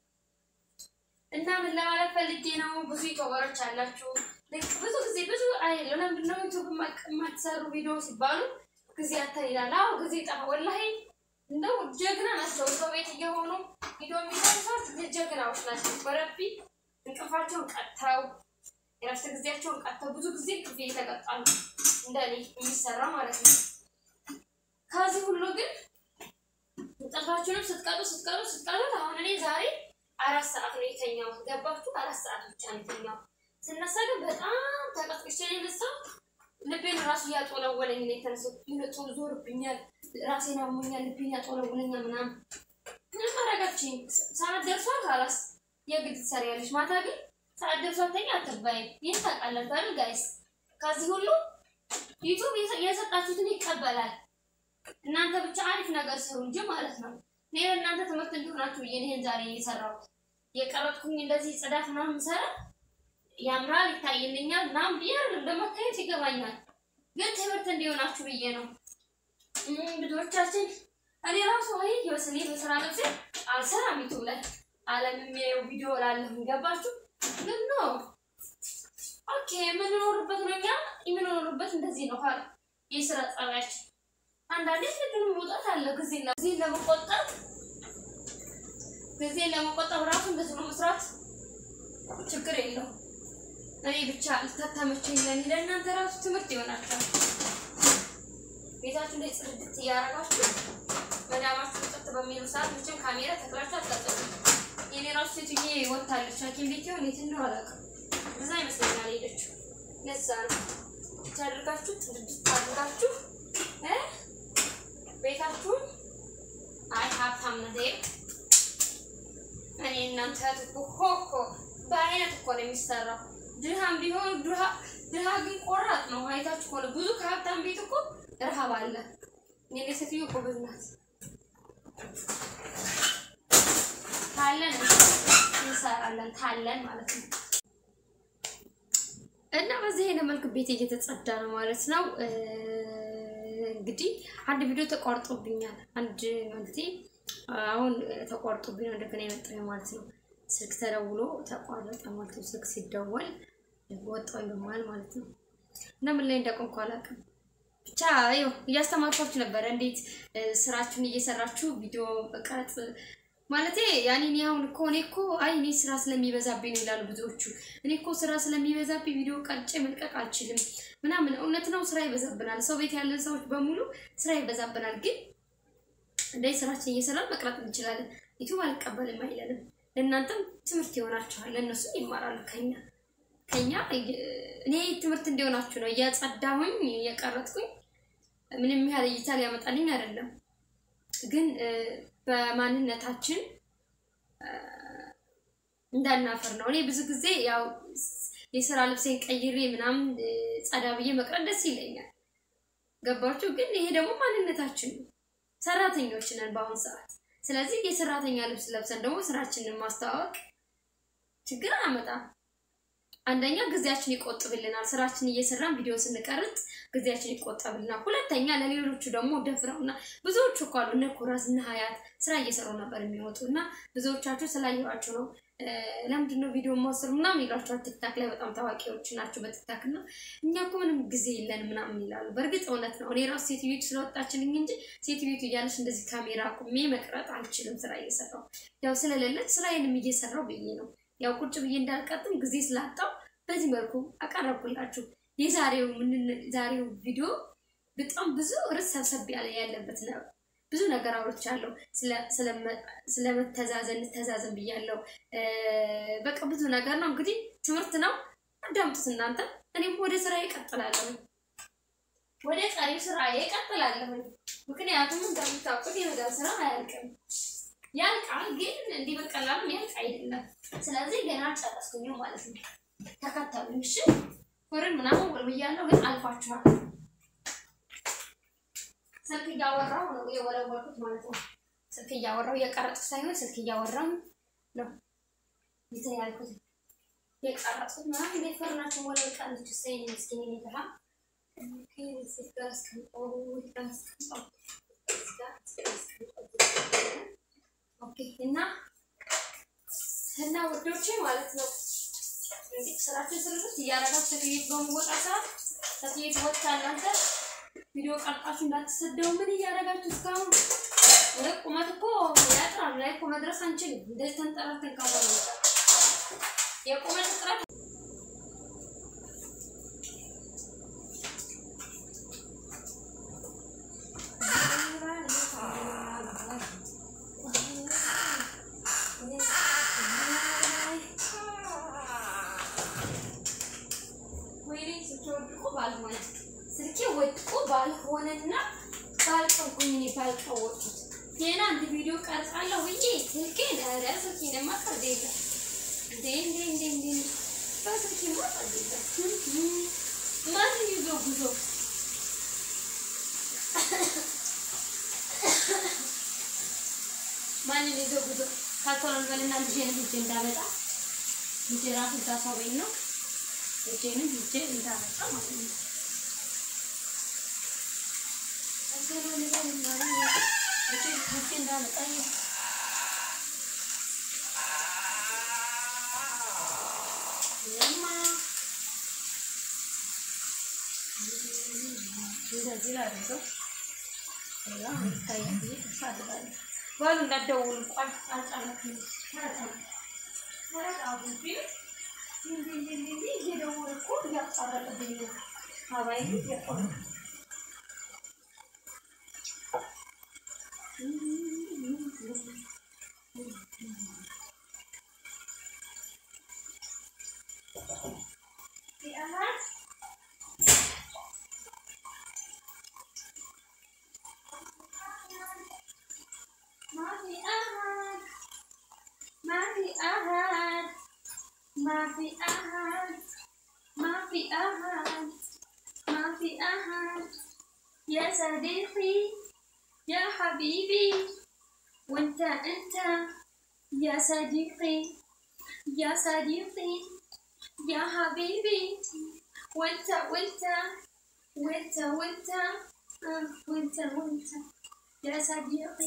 S1: እና ምን ለማለት ፈልጌ ነው፣ ብዙ ዩቱበሮች አላችሁ። ብዙ ጊዜ ብዙ አይደለም ለምንድን ነው ዩቱብ የማትሰሩ ቪዲዮ ሲባሉ ጊዜ አተን ይላል። አዎ ጊዜ ጠፋ። ወላሂ እንደው ጀግና ናቸው። ሰው ቤት እየሆኑ ቪዲዮ የሚሰሩ ሰዎች ጀግናዎች ናቸው። በረቢ እንቅልፋቸውን ቀጥተው የረፍት ጊዜያቸውን ቀጥተው ብዙ ጊዜ እንቅልፍ እየተቀጣሉ እንደኔ የሚሰራ ማለት ነው። ከዚህ ሁሉ ግን እንቅልፋችሁንም ስትቀጡ ስትቀጡ ስትቀጡ አሁን እኔ ዛሬ አራት ሰዓት ነው የተኛው። ገባችሁ? አራት ሰዓት ብቻ ነው የተኛው። ስነሳ ግን በጣም ተቀጥቅቼ ነው የነሳሁት። ልቤን ራሱ እያጦለወለኝ ነው የተነሳሁት። ይነጡ ዞርብኛል፣ ራሴን ያሞኛል፣ ልቤን ያጦለውለኛል ምናምን ምንም አረጋችኝ። ሰዓት ደርሷል። ካላስ የግድ ትሰሪያለሽ። ማታ ግን ሰዓት ደርሷል ተኛ አትባይም። ይህን ታውቃላችሁ አይደል ጋይስ? ከዚህ ሁሉ ዩቱብ የሰጣችሁትን ይቀበላል። እናንተ ብቻ አሪፍ ነገር ስሩ እንጂ ማለት ነው። እኔ ለእናንተ ትምህርት እንዲሆናችሁ ብዬ ይሄን ዛሬ የሰራሁት የቀረጥኩኝ እንደዚህ ጽዳት ምናምን ሰራ ያምራል፣ ይታይልኛል ምናምን ብዬ አይደለም ለመታየት ይገባኛል፣ ግን ትምህርት እንዲሆናችሁ ብዬ ነው። ብዙዎቻችን እኔ ራሱ አይ የወሰኔ በስራ ልብሴ አልሰራም ዩቱብ ላይ አለም የሚያየው ቪዲዮ ላለሁ ገባችሁ? ግን ኖ ኦኬ፣ የምንኖርበት ነው እኛ የምንኖርበት እንደዚህ ነው። ኋላ የስራ ጸባያችን አንዳንዴ ግን መውጣት አለ ጊዜ ጊዜ ለመቆጠብ ጊዜ ለመቆጠብ ራሱ እንደዚህ ነው መስራት ችግር የለው። እኔ ብቻ ልታታመቸኝ ለኔ ለእናንተ ራሱ ትምህርት ይሆናቸዋል። ቤታችሁ ላይ ጽድት እያደረጋችሁ መዳማችሁ ጸጥ በሚሉ ሰዓት መቼም ካሜራ ተክላችሁ አታጠቁ። የኔ ራሱ ሴትዬ ወታለች ሐኪም ቤት ይሆን የት እንደው አላውቅም። እዛ ይመስለኛል ሄደችው። ለዛ ነው ብቻ አድርጋችሁ ጥድት አድርጋችሁ እ ቤታችሁን አይ ሀብታም ነህ እኔ እናንተ እኮ ሆኮ በአይነት እኮ ነው የሚሰራው። ድሃም ቢሆን ድሃ ድሃ ግን ቆራጥ ነው። አይታችሁ ከሆነ ብዙ ከሀብታም ቤት እኮ ረሃብ አለ። እኔ ሴትዮ ጎበዝ ናት። ካለን እንሰራለን ካለን ማለት ነው። እና በዚህ አይነት መልክ ቤት እየተጸዳ ነው ማለት ነው። እንግዲህ አንድ ቪዲዮ ተቋርጦብኛል። አንድ ማለት አሁን ተቋርጦብኝ ነው እንደገና የመጣው ማለት ነው። ስልክ ተደውሎ ተቋረጠ ማለት ነው። ስልክ ሲደወል ወጣው በመሀል ማለት ነው። እና ምን ላይ እንዳቆምኩ አላውቅም። ብቻ ይኸው እያስተማርኳችሁ ነበረ፣ እንዴት ስራችሁን እየሰራችሁ ቪዲዮ ቀረጽ ማለቴ ያኔ እኔ አሁን እኮ እኔ እኮ አይ እኔ ስራ ስለሚበዛብኝ ነው ይላሉ ብዙዎቹ። እኔ እኮ ስራ ስለሚበዛብኝ ቪዲዮ ቀርጬ መልቀቅ አልችልም ምናምን። እውነት ነው፣ ስራ ይበዛብናል። ሰው ቤት ያለን ሰዎች በሙሉ ስራ ይበዛብናል። ግን እንደዚህ ስራችን እየሰራን መቅረጥ እንችላለን። ዩቱብ አልቀበልም አይለንም። ለእናንተም ትምህርት ይሆናችኋል፣ ለእነሱ ይማራሉ ከኛ ከኛ እኔ ትምህርት እንዲሆናችሁ ነው እያጸዳሁኝ እየቀረጥኩኝ ምንም ያህል እይታ ሊያመጣልኝ አይደለም ግን በማንነታችን እንዳናፈር ነው። እኔ ብዙ ጊዜ ያው የስራ ልብሴን ቀይሬ ምናምን ጸዳ ብዬ መቅረት ደስ ይለኛል። ገባችሁ? ግን ይሄ ደግሞ ማንነታችን ነው። ሰራተኞች ነን በአሁኑ ሰዓት። ስለዚህ የሰራተኛ ልብስ ለብሰን ደግሞ ስራችንን ማስተዋወቅ ችግር አያመጣም። አንደኛ ጊዜያችን ይቆጥብልናል። ስራችን እየሰራን ቪዲዮ ስንቀርጥ ጊዜያችን ይቆጠብልናል። ሁለተኛ ለሌሎቹ ደግሞ ደፍረውና ብዙዎቹ እኮ አሉ እነ ኩራዝ እነ ሀያት ስራ እየሰሩ ነበር የሚወጡ እና ብዙዎቻችሁ ስላየኋቸው ነው ለምንድን ነው ቪዲዮ ማስሩ ምናምን ይሏቸዋል። ቲክታክ ላይ በጣም ታዋቂዎች ናቸው በቲክታክ እና እኛ እኮ ምንም ጊዜ የለን ምናምን ይላሉ። በእርግጥ እውነት ነው። እኔ ራሱ ሴትዮቱ ስለወጣችልኝ እንጂ ሴትዮቱ እያለች እንደዚህ ካሜራ ቁሜ መቅረጥ አልችልም። ስራ እየሰራው ያው ስለሌለች ስራዬንም እየሰራው ብዬ ነው ያው ቁጭ ብዬ እንዳልቀጥም ጊዜ ስላጣው በዚህ መልኩ አቀረብኩላችሁ። የዛሬው ምን ዛሬው ቪዲዮ በጣም ብዙ ርዕስ ሰብሰብ ያለ ያለበት ነው። ብዙ ነገር አውርቻለሁ። ስለመተዛዘን እንተዛዘን ብያለሁ። በቃ ብዙ ነገር ነው። እንግዲህ ትምህርት ነው። አዳምጡት እናንተ። እኔም ወደ ስራ ይቀጥላለሁ፣ ወደ ቀሪው ስራ ይቀጥላለሁ። ምክንያቱም እንደምታውቁት የመዳብ ስራ አያልቅም። ያልቃል፣ ግን እንዲህ በቀላሉ ያልቅ አይደለም። ስለዚህ ገና አልጨረስኩኝም ማለት ነው። ተከተሉኝ እሺ። ኮርን ምናምን ወልብያለሁ፣ ግን አልፏችኋል። ስልክ እያወራሁ ነው የወለወልኩት ማለት ነው። ስልክ እያወራሁ እየቀረጥኩ ሳይሆን ስልክ እያወራሁ ነው እንትን ያልኩት የቀረጥኩት ምናምን እንዴት ፈርናቸው ወለል ቀንች ሳይን ምስኪን የሚበላ ኦኬ እና እና ወዶቼ ማለት ነው እንግዲህ ስራችን ስርት እያረጋችሁ ሴትየት በመወጣ ሰዓት ሴትየት ወጥታ እናንተ ቪዲዮ ቀርጣችሁ እንዳትሰደው ምን እያደረጋችሁ እስካሁን ወደ ቁመት እኮ ያጥራል ላይ እኮ መድረስ አንችልም። እንደዚህ ተንጠራርተን ካልሆነ የቁመት እጥረት ባልሆነ ስልኬ ወድቆ ባልሆነና ባልቀውኝ እኔ ባልቀወጡት ገና አንድ ቪዲዮ ቀርጻለሁ ብዬ ስልኬን ኧረ ስልኬንማ ቀርድ የለም እንዴ እንዴ እንዴ እንዴ በስልኬማ ቀርድ የለም ማንን ይዞ ጉዞ ማንን ይዞ ጉዞ ካልኮሎን በልና ልጄንም ሂጄ እንዳመጣ ልጄ ራሱ እዛ ሰው ቤት ነው ልጄንም ሂጄ እንዳመጣ ማለት ነው ባሉ እንዳትደውሉ ቋል አልጫነክም እየደወለ እኮ እያቋረጠብኝ ነው አባይ እየቆረ ما في أحد ما في أحد ما في أحد ما في أحد ما في أحد يا صديقي يا حبيبي وانت انت يا صديقي يا صديقي يا حبيبي وانت وانت وانت وانت آه، وانت وانت يا صديقي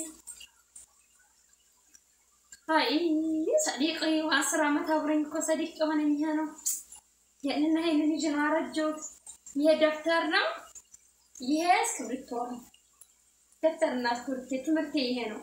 S1: አይ ሰዲቅ አስር ዓመት አብረኝ እኮ ሰዲቅ የሆነ ይሄ ነው። ይህንን ይህንን ልጅ ነው አረጀሁት። ይሄ ደብተር ነው፣ ይሄ እስክሪብቶ ነው። ደብተርና እስክሪብቶ ትምህርቴ ይሄ ነው።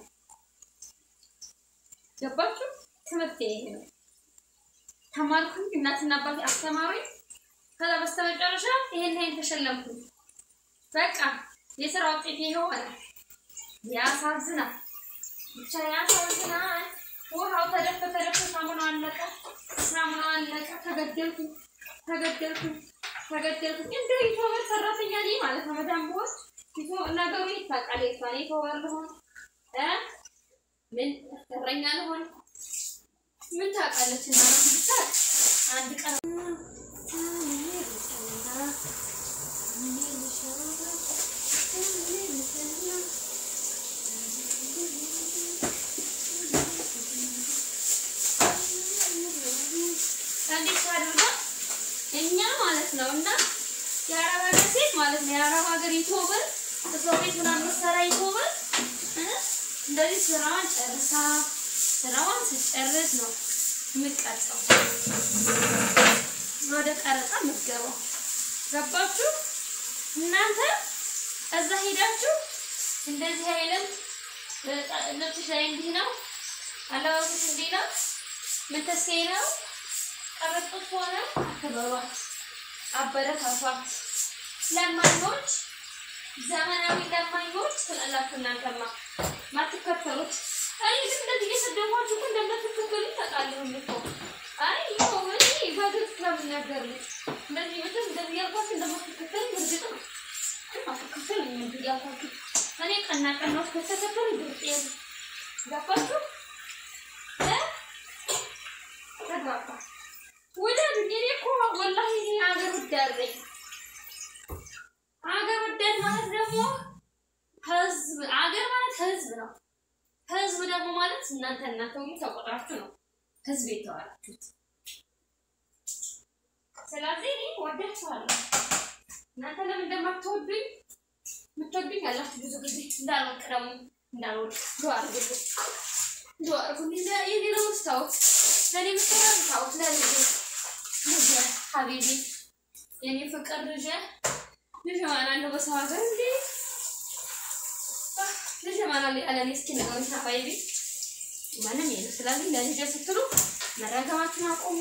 S1: ገባችሁ? ትምህርቴ ይሄ ነው። ተማርኩኝ፣ እናትና አባቴ አስተማሩኝ። ከዛ በስተመጨረሻ ይሄን ይሄን ተሸለምኩኝ። በቃ የስራ ውጤት ይሄ ሆነ። ያሳዝናል፣ ብቻ ያሳዝናል። ውሃው ተደፈ ተደፈ፣ ሳሙናው አለቀ፣ ሳሙናው አለቀ። ተገደልኩኝ፣ ተገደልኩኝ፣ ተገደልኩኝ። እንደ ዩቱበር ሰራተኛ ነኝ ማለት ነው። በጣም ቦስ ነገሩ ይታወቃል። የቷን ዩቱበር ልሆን እ ምን እረኛ ልሆን ምን ታውቃለች? እና ብቻ አንድ ቀን እንዴት አድርጋ እኛ ማለት ነው እና የአረብ ሀገር ሴት ማለት ነው የአረብ ሀገር ዩቱበር ሰው ቤት ምናምን መሰራ ዩቱበር እ እንደዚህ ስራዋን ጨርሳ ስራዋን ስጨርስ ነው የምትቀርጸው ወደ ቀረጻ የምትገባው። ገባችሁ? እናንተ እዛ ሄዳችሁ እንደዚህ አይነት ልብስሽ ላይ እንዲህ ነው፣ አለባበስሽ እንዲህ ነው፣ ምንተሴ ነው ቀረጡት ሆነ አክብሯት፣ አበረታቷት። ለማኞች ዘመናዊ ለማኞች ትላላችሁ እናንተማ ማትከተሉት። አይ ግን እንደዚህ እየሰደቧችሁ እኮ እንደምትከተሉ ታውቃለሁ እኮ። አይ ይኸው እኔ በግልጽ ነው የምናገርልሽ። እንደዚህ መቼም እንደዚህ ያልኳችሁ እንደማትከተሉ እርግጥ ነው። ግን አትከተሉ እንደዚህ ያልኳችሁ እኔ ቀና ቀናዎች ከተከተሉ ግልጽ የለ ገባችሁ እ ተግባባ ወዳጅ እኔ እኮ ወላሂ እኔ ሀገር ወዳድ ነኝ። ሀገር ወዳድ ማለት ደግሞ ህዝብ ሀገር ማለት ህዝብ ነው። ህዝብ ደግሞ ማለት እናንተ እናንተ ሁሉ ተቆጥራችሁ ነው ህዝብ የተዋላችሁት። ስለዚህ እኔ ወዳችኋለሁ። እናንተ ለምን እንደማትወዱኝ የምትወዱኝ ያላችሁ ብዙ ጊዜ እንዳልወድቅ ደግሞ እንዳልወድቅ ዱአ አድርጉልኝ፣ ዱአ አድርጉልኝ። የሌላውን ስታውት ለእኔ ምትሆን ስታውት ለልጄ ልጄ ሀቢቢ የኔ ፍቅር ልጄ ልጄ ማን አለው በሰው ሀገር እንዴ ልጄ ማን አለ ያለ እኔ እስኪ ንገሩኝ ሀባይቢ ማንም የለም። ስለዚህ ለልጄ ስትሉ መረገማችሁን አቆሙ።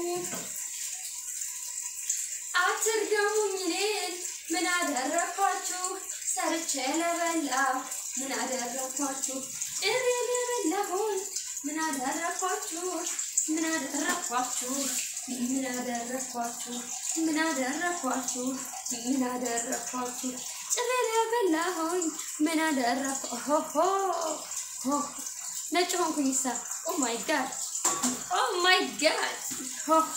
S1: አትርገሙኝ እኔን ምን አደረኳችሁ? ሰርቼ ለበላሁ ምን አደረኳችሁ? ጥሬ ለበላሁን ምን አደረኳችሁ? ምን አደረኳችሁ? ምን አደረኳችሁ? ምን አደረኳችሁ? ምን አደረኳችሁ? ጥሬ ለበላሁኝ ምን አደረኳ? ሆሆ ሆ ነጭ ሆንኩኝ ሳ ኦ ማይ ጋድ ኦ ማይ ጋድ ሆሆ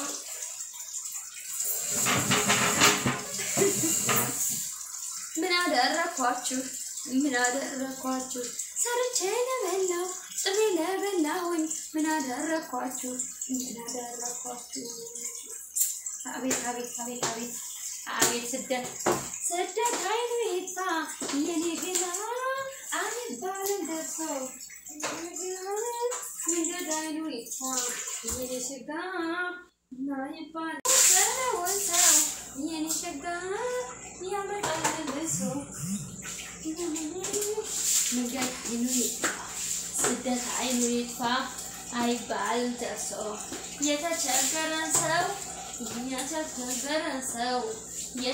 S1: ምን አደረኳችሁ? ምን አደረኳችሁ? ሰርቼ ለበላው ጥሬ ለበላሁኝ ምን አደረኳችሁ? ምን አደረኳችሁ? አቤት አቤት አቤት አቤት አቤት ስደት ስደት አይኑ ይታ የኔ ገላ አይባልም ደርሰው መንገድ አይኑ ይታ የኔ ሽጋ ማይባል ሰለወንሰው የኔ ሸጋ ያመጣል ልሶ መንገድ አይኑ ይጥፋ ስደት አይኑ ይጥፋ አይባልም ደርሶ የተቸገረን ሰው የተቸገረን ሰው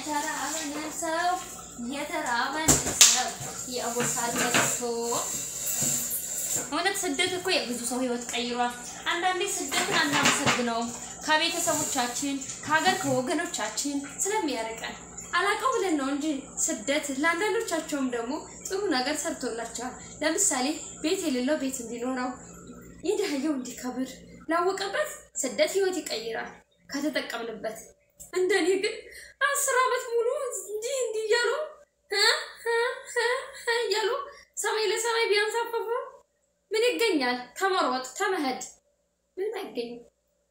S1: የተራበንን ሰው የተራበንን ሰው ያጎሳል መልሶ እውነት ስደት እኮ የብዙ ሰው ህይወት ቀይሯል። አንዳንዴ ስደትን አናመሰግነውም ከቤተሰቦቻችን ከሀገር ከወገኖቻችን ስለሚያርቀን አላቀው ብለን ነው እንጂ ስደት ለአንዳንዶቻቸውም ደግሞ ጥሩ ነገር ሰርቶላቸዋል። ለምሳሌ ቤት የሌለው ቤት እንዲኖረው፣ የድሃየው እንዲከብር ላወቀበት ስደት ህይወት ይቀይራል ከተጠቀምንበት። እንደኔ ግን አስር ዓመት ሙሉ እንዲህ እንዲህ እያሉ እ እ እ እ እያሉ ሰማይ ለሰማይ ቢያንሳፈፉ ምን ይገኛል? ተመሮጥ ተመሄድ ምንም አይገኝም።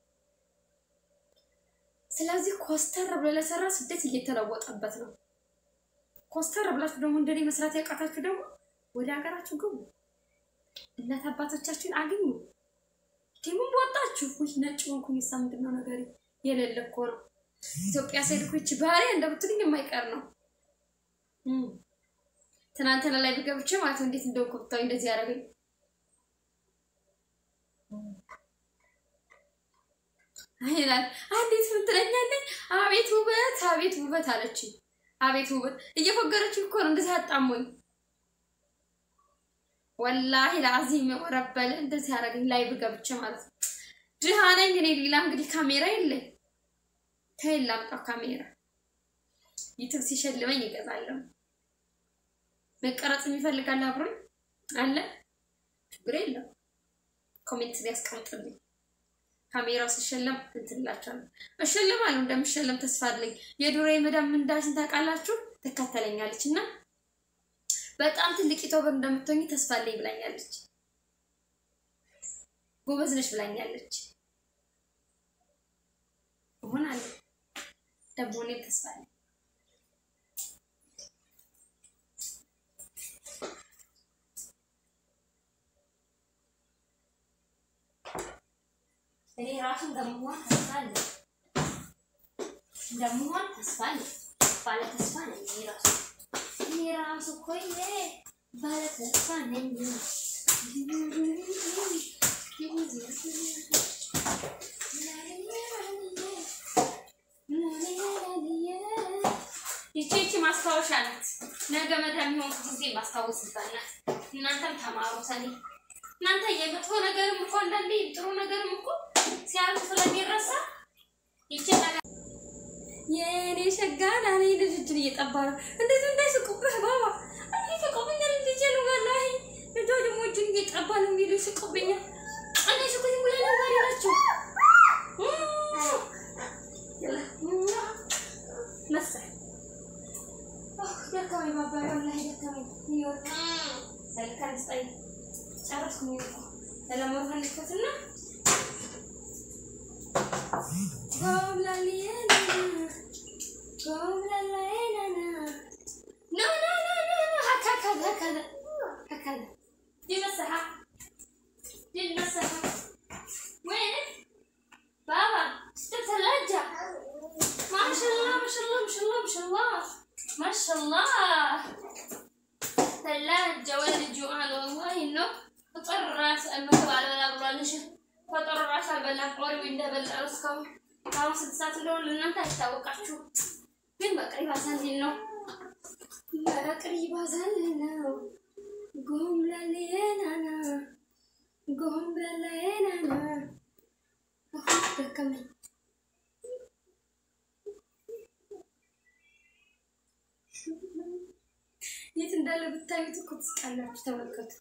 S1: ስለዚህ ኮስተር ብሎ ለሰራ ስደት እየተለወጠበት ነው። ኮስተር ብላችሁ ደግሞ እንደኔ መስራት ያቃታችሁ ደግሞ ወደ ሀገራችሁ ግቡ፣ እናት አባቶቻችሁን አግኙ። ቲሙም ወጣችሁ ውይ ነጭ ሆንኩኝ ሳ ምንድን ነው ነገር የሌለ እኮ ነው። ኢትዮጵያ ስሄድ እኮ ይቺ ባህሪ እንደምትልኝ የማይቀር ነው። እም። ትናንትና ላይ ብገብቼ ማለት ነው እንዴት እንደው ኮብታዊ እንደዚህ ያደረገኝ ይላል አንዲት ምን ትለኛለች? አቤት ውበት አቤት ውበት አለች። አቤት ውበት እየፎገረች እኮ ነው እንደዚህ አጣሞኝ። ወላሂ ለአዚም ወረበል እንደዚህ ያደረገኝ ላይ ብገብቼ ማለት ነው። ድሃ ነኝ እኔ። ሌላ እንግዲህ ካሜራ የለኝ። ከየት ላምጣው ካሜራ? ዩቱብ ሲሸልመኝ ይገዛለሁ። መቀረጽ የሚፈልጋል አብሮኝ አለ፣ ችግር የለም። ኮሜንት ሊያስቀምጥልኝ ካሜራው ሲሸለም እንትንላቸዋለሁ። እሸለማለሁ፣ እንደምሸለም ተስፋ አለኝ። የዱሮ የመዳም ምንዳሽን ታውቃላችሁ፣ ትከተለኛለች እና በጣም ትልቅ ዩቱበር እንደምትሆኝ ተስፋ አለኝ ብላኛለች። ጎበዝ ነሽ ብላኛለች። እሆናለሁ ደግሞ እኔም ተስፋ አለኝ። እኔ ራሱ እንደምሆን ተስፋ አለኝ። እንደምሆን ተስፋ አለኝ። ባለ ተስፋ ነኝ እኔ ራሱ እኔ ራሱ እኮ ይሄ ባለ ተስፋ ነኝ። ይቺ ይቺ ማስታወሻ ናት። ነገ መዳ የሚሆን ጊዜ ማስታወስባት ናት። እናንተም ተማሩ ሰኔ እናንተ የመጥፎ ነገርም እኮ አንዳንዴ ጥሩ ነገርም እኮ ሲያልፍ ስለሚረሳ ይቺ ነገር የእኔ ሸጋና እኔ ልጅ እጅን እየጠባ ነው። እንዴት እንዳይስቁብህ ባባ ይስቁብኛል። ልጅ ነው ወላሂ ልጇ ደግሞ እጅን እየጠባ ነው የሚሉ ይስቁብኛል። እኔ ስኩኝ ሙላ ነጋሪ ናቸው መሰል ደካሚ ባባ ወላሂ ደካሚ ይወርቅ ሰልካን ስጣይ ጨረስኩኝ እኮ ለለመሆን ልከትና ጎምላሊየና ጎምላላየናና ኖ ኖ ኖ ኖ ኖ هكذا هكذا هكذا دي مسحة دي المسحة وينك؟ بابا ست ثلاجة ما شاء الله ما شاء الله ما شاء الله ما شاء الله ما شاء الله ثلاجة ولد جوعان والله انه فطر راس المكتب على بلا بلانش ፈጠሩ ራሱ አልበላም። ቆሪው እንደበላ እስካሁን አሁን ስንት ሰዓት እንደሆነ ለእናንተ አይታወቃችሁ፣ ግን በቅሪ ባዛልን ነው በቅሪ ባዛልን ነው ጎምላሌናና ጎምላሌናና ደከመኝ። የት እንዳለ ብታዩት እኮ ትስቃላችሁ። ተመልከቱ።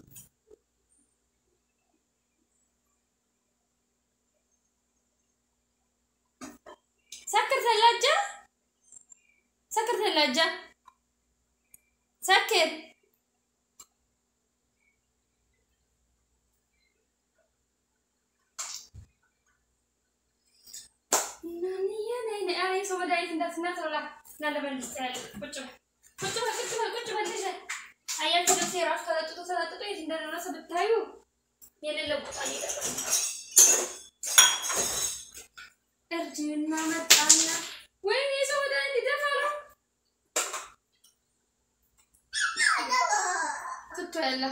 S1: سكر ثلاجة سكر ثلاجة سكر أنا سو مدايت እንዳት እናትረላ ላለበልስ ያለ ቁጭ በል ቁጭ በል ቁጭ በል ቁጭ በል ልጅ አያችሁ ልብሴ ራሱ ተለጥጦ ተለጥጦ የት እንደደረሰ ብታዩ የሌለ ቦታ ነው እርጅና መጣና ወይኔ ሰው ወደ እንዲደፋ ነው ትቶ ያለ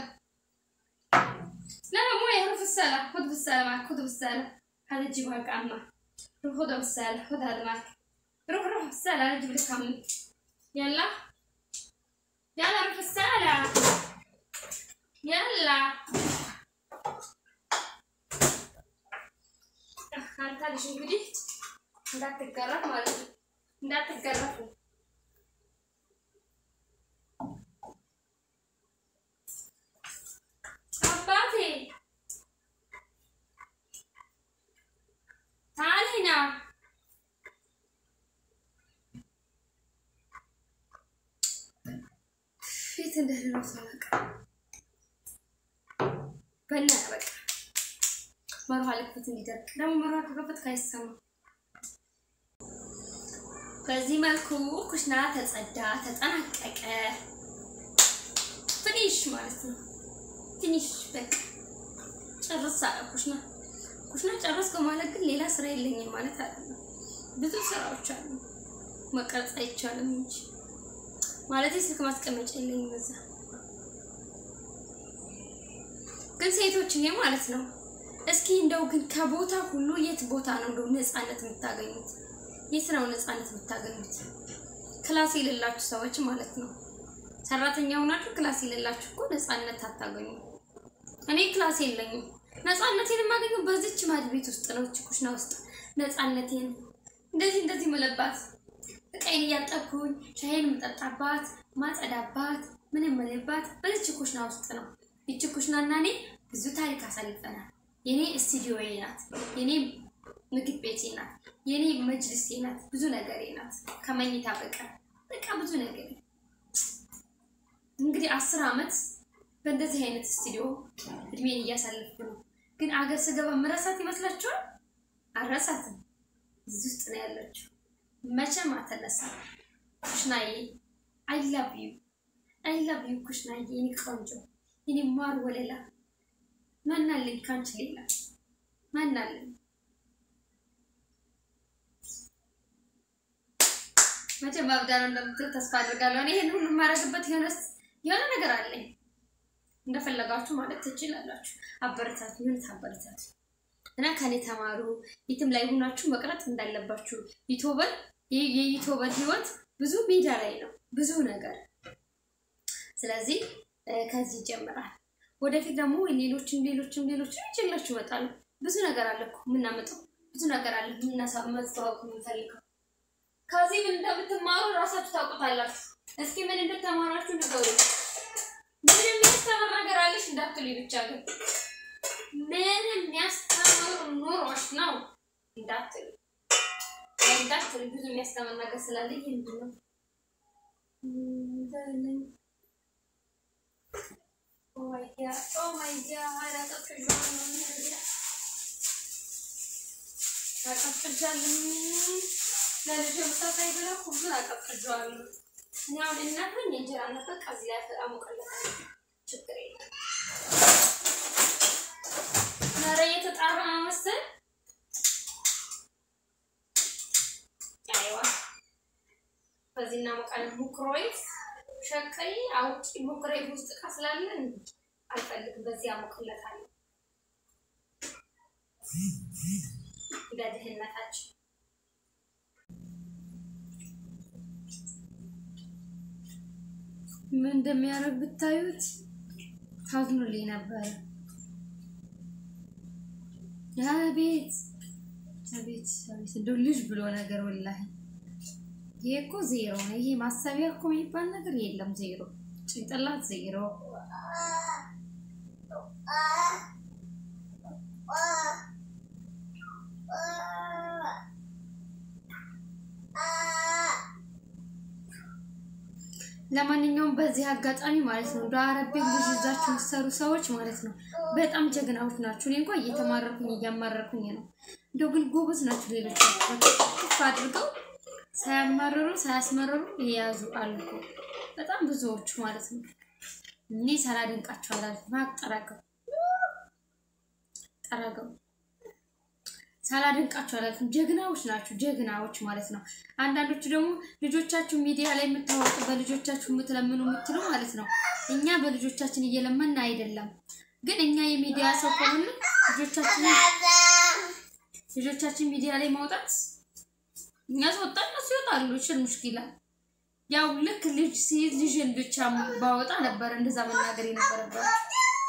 S1: لا مو يعرف السلة خذ بالسلة معك خذ بالسلة هذا تجيبها كأمة روح خذها بالسلة خذ هذا معك روح روح بالسلة أنا أجيب لك كم يلا يلا روح بالسلة ያላ አንተ ልጅ እንግዲህ እንዳትገረፍ ማለት ነው። እንዳትገረፉ አባቴ ታሊና ፊት እንደሌለው ሳላውቅ በና በቃ መርሃ ልክፈት እንዲደርቅ ደግሞ መርሃ ከከፈት አይሰማ። በዚህ መልኩ ኩሽና ተጸዳ፣ ተጠናቀቀ። ፊኒሽ ማለት ነው። ፊኒሽ በቃ ጨርስ አለ ኩሽና። ኩሽና ጨረስኩ ማለት ግን ሌላ ስራ የለኝም ማለት አይደለም። ብዙ ስራዎች አሉ። መቅረጽ አይቻልም እንጂ ማለት ስልክ ማስቀመጫ የለኝም እዛ። ግን ሴቶችዬ ማለት ነው እስኪ እንደው ግን ከቦታ ሁሉ የት ቦታ ነው እንደው ነፃነት የምታገኙት? የት ነው ነፃነት የምታገኙት? ክላስ የሌላችሁ ሰዎች ማለት ነው። ሰራተኛ ሆናችሁ ክላስ የሌላችሁ እኮ ነፃነት አታገኙ። እኔ ክላስ የለኝም። ነፃነቴን የማገኘው በዚች ማድ ቤት ውስጥ ነው። እች ኩሽና ውስጥ ነፃነቴን እንደዚህ እንደዚህ መለባት እቃዬን እያጠብኩኝ ሻይን የምጠጣባት ማጸዳባት ምንም መለባት በዚች ኩሽና ውስጥ ነው። ይቺ ኩሽና እና እኔ ብዙ ታሪክ አሳልፈናል። የኔ ስቱዲዮዬ ናት። የኔ ምግብ ቤቴ ናት። የኔ መጅልሴ ናት። ብዙ ነገሬ ናት። ከመኝታ በቀር በቃ ብዙ ነገር እንግዲህ አስር ዓመት በእንደዚህ አይነት ስቱዲዮ እድሜን እያሳለፍኩ ነው። ግን አገር ስገባ መረሳት ይመስላችኋል? አልረሳትም። እዚህ ውስጥ ነው ያለችው። መቼም አትነሳም። ኩሽናዬ አይ ላቭ ዩ አይ ላቭ ዩ ኩሽናዬ፣ የኔ ቆንጆ፣ የኔ ማር ወለላ ማናለኝ ካንቺ ሌላ ማናለኝ? መቼም አብዳ ነው እንደምትል ተስፋ አድርጋለሁ። እኔ ይሄን ሁሉ የማደርግበት የሆነስ የሆነ ነገር አለኝ። እንደፈለጋችሁ ማለት ትችላላችሁ። አበረታቱ፣ ምን ታበረታቱ እና ከኔ ተማሩ። የትም ላይ ሆናችሁ መቅረት እንዳለባችሁ ዩቲዩበር የዩቲዩበር ህይወት ብዙ ሜዳ ላይ ነው፣ ብዙ ነገር። ስለዚህ ከዚህ ይጀምራል። ወደፊት ደግሞ ሌሎችም ሌሎችም ሌሎችም ይችላችሁ ይመጣሉ። ብዙ ነገር አለ እኮ የምናመጣው ብዙ ነገር አለ የምናስተዋወቅ የምንፈልገው። ከዚህ ምን እንደምትማሩ እራሳችሁ ታውቁታላችሁ። እስኪ ምን እንደተማራችሁ ንገሩ። ምን የሚያስተምር ነገር አለሽ እንዳትሉኝ ብቻ ግን ምን የሚያስተምር ኑሮሽ ነው እንዳትሉ እንዳትሉ። ብዙ የሚያስተምር ነገር ስላለ ይህ ምንድን ነው? ኦ ማይ ጋድ ኦ ማይ ጋድ አቀፍቅጃለሁ። ለልጅ ምሳ ሳይበላ ሁሉን አቀፍቅጃለሁ። እኔ አሁን እናት ነኝ። የእንጀራ እናት በቃ እዚህ ላይ አሞቅለታለሁ። ችግር የለም። ኧረ እየተጣራ ነው መሰል። አይዋ በዚህ እናሞቃለን። ሙክሮይዝ ሸቀይ አውጪ ሙክሮይዝ ውስጥ እቃ ስላለን አልፈልግም። በዚህ አሞቅለታለሁ። በድህነታችን ምን እንደሚያደርግ ብታዩት ታዝኑልኝ ነበረ። አቤት አቤት አቤት እንደው ልጅ ብሎ ነገር ወላሂ ይሄ እኮ ዜሮ ነው። ይሄ ማሰቢያ እኮ የሚባል ነገር የለም። ዜሮ ጭንቅላት ዜሮ ለማንኛውም በዚህ አጋጣሚ ማለት ነው እንደ አረብ ቤት ልጅ ይዛችሁ የምትሰሩ ሰዎች ማለት ነው በጣም ጀግናዎች ናችሁ። እኔ እንኳን እየተማረኩኝ እያማረኩኝ ነው። እንደው ግን ጎበዝ ናችሁ። ሌሎች ከፍ አድርገው ሳያማርሩ ሳያስመረሩ የያዙ አሉ እኮ በጣም ብዙዎቹ ማለት ነው። እኔ ሳላደንቃቸው አላልኩም። ማቅ ጠራገው ጠራገው ሳላደንቃቸው አላልኩም። ጀግናዎች ናችሁ፣ ጀግናዎች ማለት ነው። አንዳንዶቹ ደግሞ ልጆቻችሁ ሚዲያ ላይ የምታወጡ በልጆቻችሁ የምትለምኑ የምትሉ ማለት ነው። እኛ በልጆቻችን እየለመን አይደለም፣ ግን እኛ የሚዲያ ሰው ከሆነ ልጆቻችን ልጆቻችን ሚዲያ ላይ ማውጣት እኛ ስወጣ እነሱ ይወጣሉ። ሽል ሙሽኪላ ያው ልክ ልጅ ሲይዝ ልጅን ብቻ ባወጣ ነበር እንደዛ መናገር የነበረባቸው።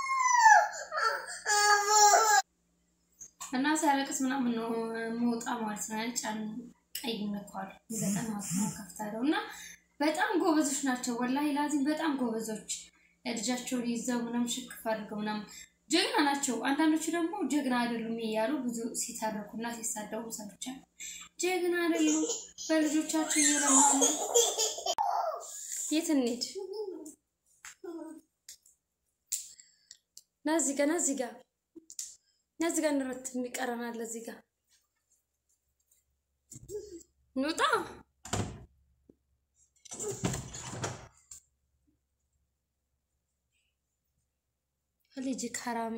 S1: እና ሲያለቅስ ምናምን ነው መውጣ ማለት ነው። ጫን ቀይ ነኳል ዘጠና ነው ከፍታለው እና በጣም ጎበዞች ናቸው። ወላሂ ላዚም በጣም ጎበዞች ልጃቸውን ይዘው ምናምን ሽክፍ አድርገው ምናምን ጀግና ናቸው። አንዳንዶቹ ደግሞ ጀግና አይደሉም እያሉ ብዙ ሲታረኩና ሲሳደቡ ሰምቻለሁ። ጀግና አይደሉም በልጆቻቸው እየለመኑ የት እንሂድ? ና እዚህ ጋ ና እዚህ ጋ ና እዚህ ጋ እንረት የሚቀረናል እዚህ ጋ እንውጣ። ልጅ ከራሚ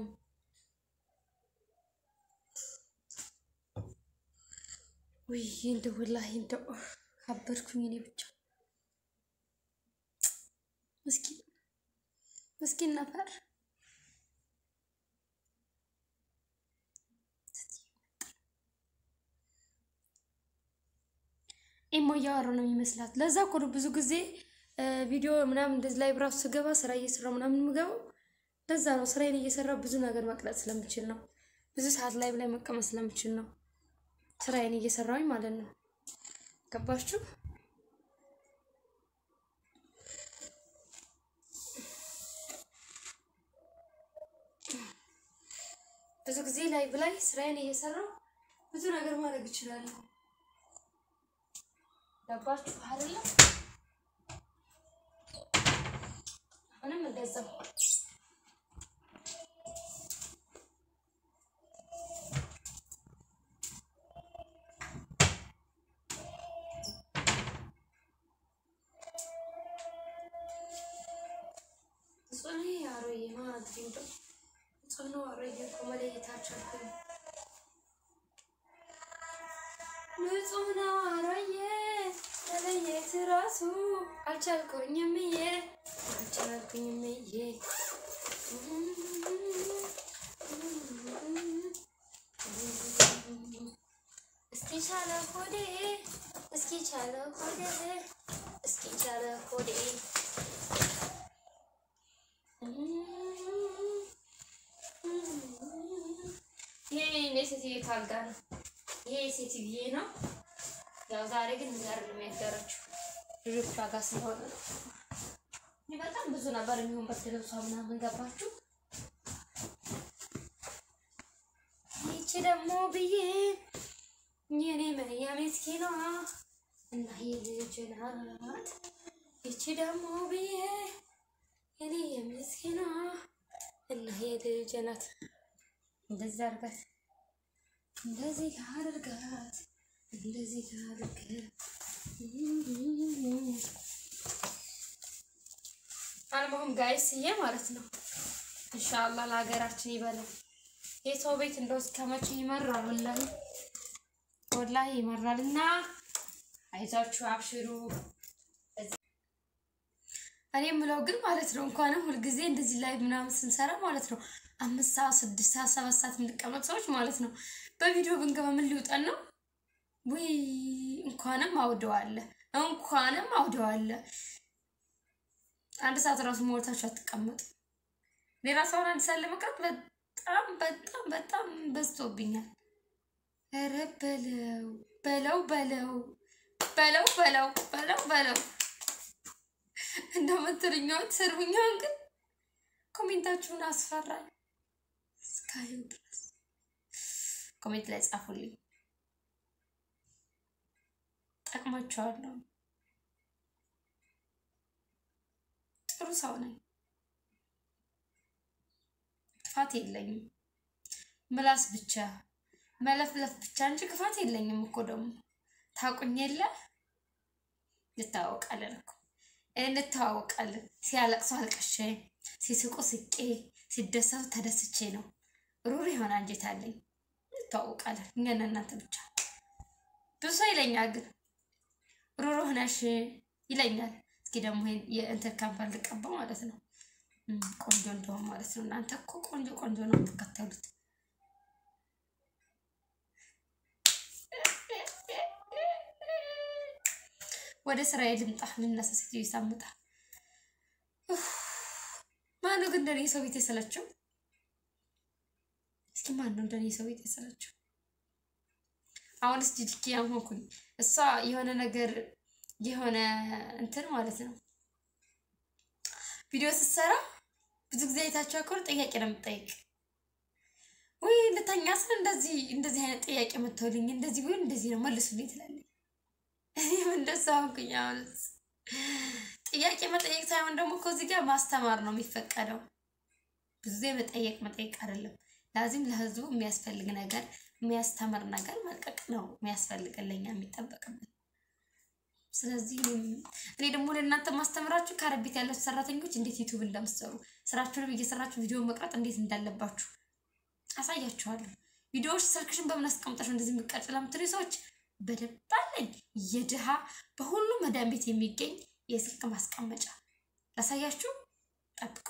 S1: ውይ እንደ ወላሂ እንደው አበድኩኝ እኔ ብቻ ምስኪን ምስኪን ነበር። ኢሞ እያወሩ ነው የሚመስላት። ለዛ እኮ ነው ብዙ ጊዜ ቪዲዮ ምናምን እንደዚህ ላይ ብራሱ ስገባ ስራ እየሰራው ምናምን የምገባው ለዛ ነው። ስራዬን እየሰራው ብዙ ነገር መቅረጽ ስለምችል ነው። ብዙ ሰዓት ላይ ላይ መቀመጥ ስለምችል ነው። ስራዬን እየሰራውኝ ማለት ነው። ገባችሁ? ብዙ ጊዜ ላይ ብላይ ስራዬን እየሰራው ብዙ ነገር ማድረግ እችላለሁ። ገባችሁ አይደለም? አሁንም እንደዛው ጽኔ አሮዬ ማለት ነው። ጽኑ አሮዬ እኮ መለየት አልቻልኩም። ንጹህ ነው አሮዬ መለየት ራሱ አልቻልኩኝም እዬ አልቻልኩኝም እዬ እስኪ ቻለ ሆዴ እስኪ ቻለ ሆዴ እስኪ ቻለ ሆዴ ይሄ የሴትዬ ካልጋ ነው። ይሄ የሴትዬ ነው። ያው ዛሬ ግን ጋር የሚያደረችው ልጆቿ ጋር ስለሆነ ነው። እኔ በጣም ብዙ ነበር የሚሆን በርድ ልብሷ ምናምን ገባችሁ። ይቺ ደግሞ ብዬ የኔ መያ ምስኪኗ እና የልጅ ናት። ይቺ ደግሞ ብዬ የኔ የምስኪኗ እና የልጅ ናት። እንደዚህ አድርጋት፣ እንደዚህ አድርጋት፣ እንደዚህ አድርጋት። አልሞህም ጋይስዬ ማለት ነው። ኢንሻአላህ ለሀገራችን ይበላል። የሰው ቤት እንደው እስከ መቼ ይመራል? ወላሂ ወላሂ ይመራል። እና አይዛችሁ አብሽሩ። እኔ የምለው ግን ማለት ነው እንኳንም ሁልጊዜ እንደዚህ ላይ ምናምን ስንሰራ ማለት ነው አምስት ሰዓት ስድስት ሰዓት ሰባት ሰዓት የምንቀመጥ ሰዎች ማለት ነው በቪዲዮ ብንገባ ምን ሊውጠን ነው? ውይ እንኳንም አውደዋለ እንኳንም አውደዋለ። አንድ ሰዓት እራሱ ሞልታችሁ አትቀመጡ። እኔ ራሱ አሁን አንድ ሰዓት ለመቅረት በጣም በጣም በጣም በዝቶብኛል። ኧረ በለው በለው በለው በለው በለው በለው በለው እንደምትሉኛውን ትሰርቡኛውን ግን ኮሜንታችሁን አስፈራኝ። እስካሁን ድረስ ኮሜንት ላይ ጻፉልኝ፣ ጠቅማችኋለሁ። ጥሩ ሰው ነኝ፣ ክፋት የለኝም። ምላስ ብቻ መለፍለፍ ብቻ እንጂ ክፋት የለኝም እኮ ደግሞ ታውቁኝ የለ እንተዋወቃለን እኮ እንተዋወቃለን። ሲያለቅሱ አልቅሼ፣ ሲስቁ ስቄ፣ ሲደሰቱ ተደስቼ ነው። ሩር የሆነ አንጀት አለኝ። እንተዋወቃለን። እኛና እናንተ ብቻ ብዙ ሰው ይለኛል፣ ግን ሩሩህ ነሽ ይለኛል። እስኪ ደግሞ የእንትን ካምፓል ልቀባ ማለት ነው። ቆንጆ እንደሆን ማለት ነው። እናንተ እኮ ቆንጆ ቆንጆ ነው የምትከተሉት። ወደ ስራዬ ልምጣ። ልነሳ ሴትዮ ይሳምጣ። ማነው ግን እንደኔ ሰው ቤት የሰለቸው? እስኪ ማን ነው እንደኔ ሰው ቤት የሰራችው? አሁንስ ጂጂኪ ያሞኩኝ እሷ የሆነ ነገር የሆነ እንትን ማለት ነው ቪዲዮ ስትሰራ ብዙ ጊዜ አይታችሁ አኮር ጥያቄ ነው የምጠይቅ ወይ ልተኛ ስል እንደዚህ እንደዚህ አይነት ጥያቄ የምትወልኝ እንደዚህ ቢሆን እንደዚህ ነው መልሱልኝ ትላለች። እኔም እንደዛ ሆንኩኝ። አሁን ጥያቄ መጠየቅ ሳይሆን ደግሞ እኮ እዚህ ጋር ማስተማር ነው የሚፈቀደው። ብዙ ጊዜ መጠየቅ መጠየቅ አይደለም። ላዚም ለህዝቡ የሚያስፈልግ ነገር የሚያስተምር ነገር መልቀቅ ነው የሚያስፈልገን ለኛ የሚጠበቅብን። ስለዚህ እኔ ደግሞ ለእናንተ ማስተምራችሁ ከአረብ ቤት ያላችሁ ሰራተኞች እንዴት ዩቱብ እንደምትሰሩ ስራችሁንም እየሰራችሁ ቪዲዮ መቅረጥ እንዴት እንዳለባችሁ አሳያችኋለሁ። ቪዲዮዎች ስልክሽን በምን አስቀምጠሽ እንደዚህ የሚቀርጽ ለምትሉ ሰዎች በደንብ አለኝ። የድሃ በሁሉም መዳን ቤት የሚገኝ የስልክ ማስቀመጫ ላሳያችሁ፣ ጠብቁ።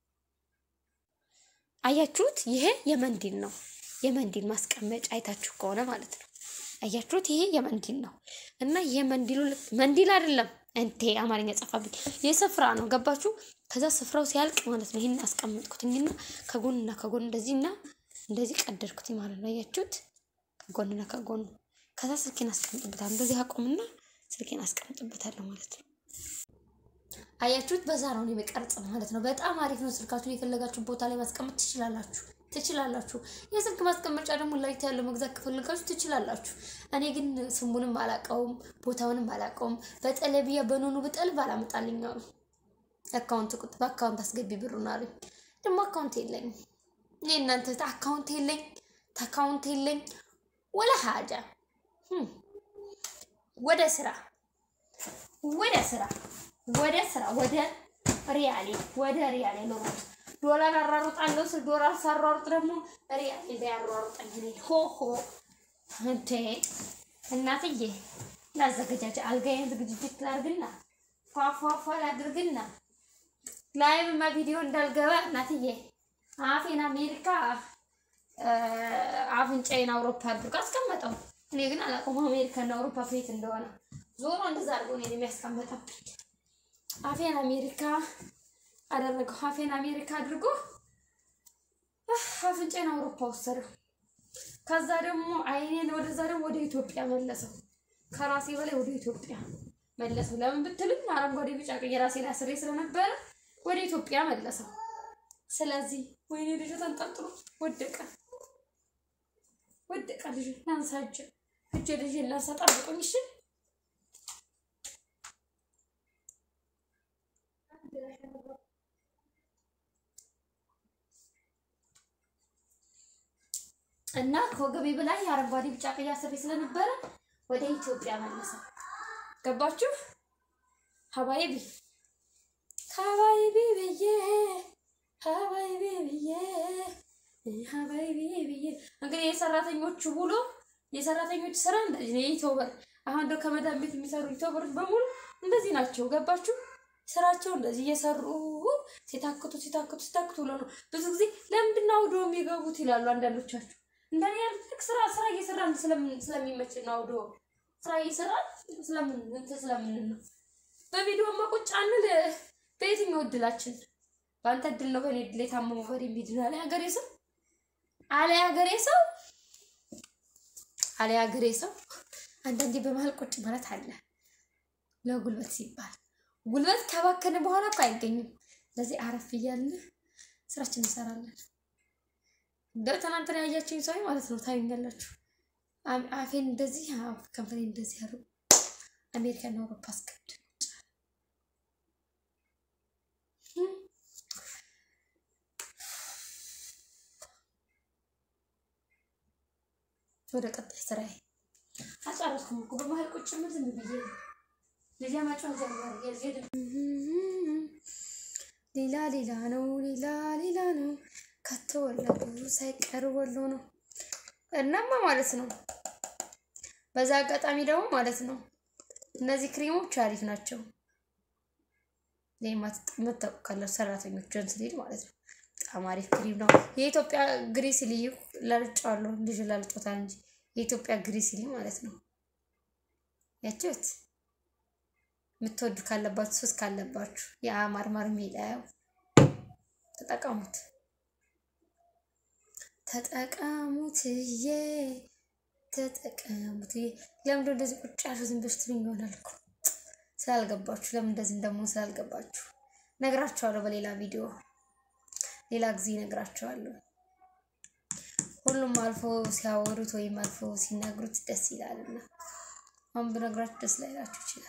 S1: አያችሁት? ይሄ የመንዲል ነው። የመንዲል ማስቀመጫ አይታችሁ ከሆነ ማለት ነው። አያችሁት? ይሄ የመንዲል ነው እና ይሄ መንዲሉ መንዲል አይደለም እንቴ አማርኛ ጸፋብኝ። የስፍራ ነው ገባችሁ? ከዛ ስፍራው ሲያልቅ ማለት ነው ይህን አስቀመጥኩትኝና ከጎንና ከጎን እንደዚህና እንደዚህ ቀደድኩት ማለት ነው። አያችሁት? ከጎንና ከጎኑ ከዛ ስልኬን አስቀምጥበታለሁ። እንደዚህ አቆምና ስልኬን አስቀምጥበታለሁ ማለት ነው። አያችሁት? በዛ ነው የሚቀርጽ ማለት ነው። በጣም አሪፍ ነው። ስልካችሁን የፈለጋችሁ ቦታ ላይ ማስቀመጥ ትችላላችሁ ትችላላችሁ። የስልክ ማስቀመጫ ደግሞ ላይት ያለው መግዛት ከፈለጋችሁ ትችላላችሁ። እኔ ግን ስሙንም አላውቀውም ቦታውንም አላውቀውም። በጠለቢያ በኖኑ ብጠልብ አላመጣልኝ አሉ። አካውንት ቁጥ በአካውንት አስገቢ ብሩን አሉኝ። ደግሞ አካውንት የለኝም። እኔ እናንተ አካውንት የለኝ ተካውንት የለኝ ወላ ሀጃ ወደ ስራ ወደ ስራ ወደ ስራ ወደ ሪያሌ ወደ ሪያሌ ነው። ዶላር አራሩጣለሁ ስል ዶላር ሳሯሩጥ ደግሞ ሪያሌ ቢያሯሩጠኝ እኔ ሆሆ እንዴ እናትዬ ላዘገጃጀ አልጋዬን ዝግጅት ላድርግና ፏፏፏ ላድርግና ላይቭማ ቪዲዮ እንዳልገባ እናትዬ አፌን አሜሪካ አፍንጫዬን አውሮፓ አድርጎ አስቀመጠው። እኔ ግን አላውቀውም አሜሪካና አውሮፓ ከየት እንደሆነ። ዞሮ እንደዛ አድርጎ እኔን የሚያስቀምጠብኝ አፌን አሜሪካ አደረገው። አፌን አሜሪካ አድርጎ አፍንጫዬን አውሮፓ ወሰደው። ከዛ ደግሞ አይኔን ወደዛ ደግሞ ወደ ኢትዮጵያ መለሰው። ከራሴ በላይ ወደ ኢትዮጵያ መለሰው። ለምን ብትሉኝ አረንጓዴ፣ ቢጫ፣ ቀይ ራሴ ላይ አስሬ ስለነበረ ወደ ኢትዮጵያ መለሰው። ስለዚህ ወይኔ ልጁ ተንጠልጥሎ ወደቀ ወደቀ። ልጁ ላንሳ እጄ እጄ ልጅ ላንሳ። ጠብቁኝ እሺ። እና ከወገቤ በላይ አረንጓዴ ቢጫ ቀይ አስሬ ስለነበረ ወደ ኢትዮጵያ መለሰው። ገባችሁ? ሀባይቢ ሀባይቢ ብዬ ሀባይቢ ብዬ ሀባይቢ ብዬ እንግዲህ የሰራተኞቹ ውሎ የሰራተኞች ስራ እንደዚህ ነው። የኢትዮበር አሁን እንደው ከመዳን ቤት የሚሰሩ ኢትዮበሮች በሙሉ እንደዚህ ናቸው። ገባችሁ? ስራቸው እንደዚህ እየሰሩ ሲታክቱ ሲታክቱ ሲታክቱ ብሎ ነው። ብዙ ጊዜ ለምንድን ነው አውዶ የሚገቡት ይላሉ አንዳንዶቻችሁ። እንደኔ ያልክ ስራ ስራ እየሰራን ስለሚመች ነው። አውዶ ስራ እየሰራን ስለምን እንትን ስለምን ነው። በቪዲዮማ ቁጭ አንል በየትኛው እድላችን በአንተ እድል ነው በእኔ እድል የታመሙ በሬ የሚድን አለ ሀገሬ ሰው አለ ሀገሬ ሰው አለ ሀገሬ ሰው። አንዳንዴ በመሀል ቁጭ ማለት አለ ለጉልበት ሲባል ጉልበት ከባከነ በኋላ እኮ አይገኝም። ለዚህ አረፍ እያልን ስራችን እንሰራለን። እንደው ትናንትና ያያችሁኝ ሰው ማለት ነው ታዩኛላችሁ። አፌን እንደዚህ ከንፈሬ እንደዚህ ያሉ አሜሪካና አውሮፓ አስቀድ ወደ ቀጣይ ስራዬ አልጨረስኩም እኮ በመሀል ቁጭ ምን ዝም ብዬ ልጅ ማጫወት ጀመር። ሌላ ሌላ ነው ሌላ ሌላ ነው ከተወለዱ ሳይቀር ወሎ ነው። እናማ ማለት ነው። በዛ አጋጣሚ ደግሞ ማለት ነው እነዚህ ክሬሞች አሪፍ ናቸው። መታወቅ ካላችሁ ሰራተኞች ጆንስሊድ ማለት ነው። በጣም አሪፍ ክሪም ነው። የኢትዮጵያ ግሪስሊ ላልጫዋለሁ ልጅ ላልጮታል እንጂ የኢትዮጵያ ግሪስሊ ማለት ነው። ያችሁት የምትወዱ ካለባችሁ ሱስ ካለባችሁ የአማር ማር ሜዳው ተጠቀሙት ተጠቀሙትዬ ተጠቀሙትዬ። ለምንድን ነው እንደዚህ ቁጭ ያልሽው? ዝም ብለሽ ትሉኝ ይሆናል እኮ ስላልገባችሁ፣ ለምን እንደዚህ እንደምሆን ስላልገባችሁ ነግራችኋለሁ። በሌላ ቪዲዮ ሌላ ጊዜ ነግራችኋለሁ። ሁሉም አልፎ ሲያወሩት ወይም አልፎ ሲናገሩት ደስ ይላልና አሁን ብነግራችሁ ደስ ላይላችሁ ይችላል።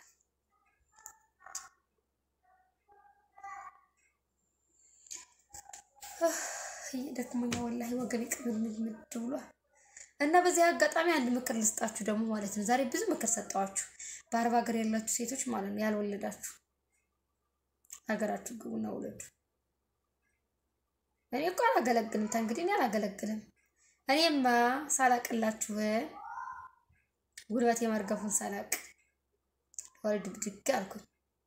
S1: ደክሞኛ ወላሂ ወገቤ ቅምልምልምድ ብሏል። እና በዚህ አጋጣሚ አንድ ምክር ልስጣችሁ ደግሞ ማለት ነው። ዛሬ ብዙ ምክር ሰጠዋችሁ። በአረብ ሀገር ያላችሁ ሴቶች ማለት ነው ያልወለዳችሁ ሀገራችሁ ግቡና ውለዱ። እኔ እኮ አላገለግልም፣ ተንግዲህ እኔ አላገለግልም። እኔማ ሳላቅላችሁ ጉልበቴ መርገፉን ሳላቅ ወልድ ብድግ አልኩኝ።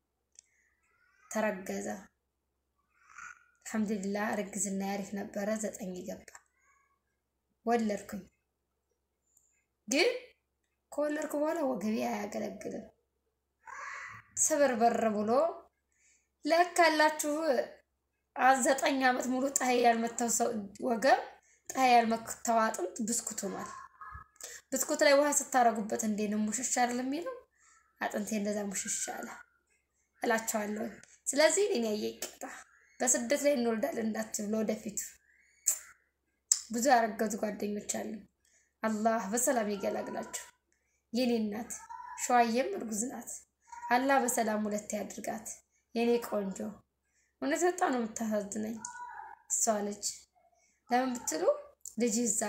S1: ተረገዘ። አልሐምዱሊላህ እርግዝና ያሪፍ ነበረ። ዘጠኝ ገባ። ወለድኩኝ። ግን ከወለድኩ በኋላ ወገቤ አያገለግልም። ስብርበር ብሎ ለካላችሁ ዘጠኝ ዓመት ሙሉ ፀሐይ ያልመታው ሰው ወገብ ፀሐይ ያልመታው አጥንት ብስኩት ሆኗል። ብስኩት ላይ ውሃ ስታረጉበት እንዴ ነው ሙሽሽ አይደል የሚለው? አጥንቴ እንደዛ ሙሽሽ አለ እላቸዋለሁ። ስለዚህ እኔ ያየ ይቀጣ በስደት ላይ እንወልዳለን እንዳትብሎ ወደፊቱ ብዙ ያረገዙ ጓደኞች አሉ። አላህ በሰላም ይገላግላቸው። የኔ እናት ሸዋዬም እርጉዝ ናት። አላህ በሰላም ሁለት ያድርጋት። የኔ ቆንጆ እውነት በጣም ነው የምታሳዝነኝ እሷ ልጅ። ለምን ብትሉ ልጅ ይዛ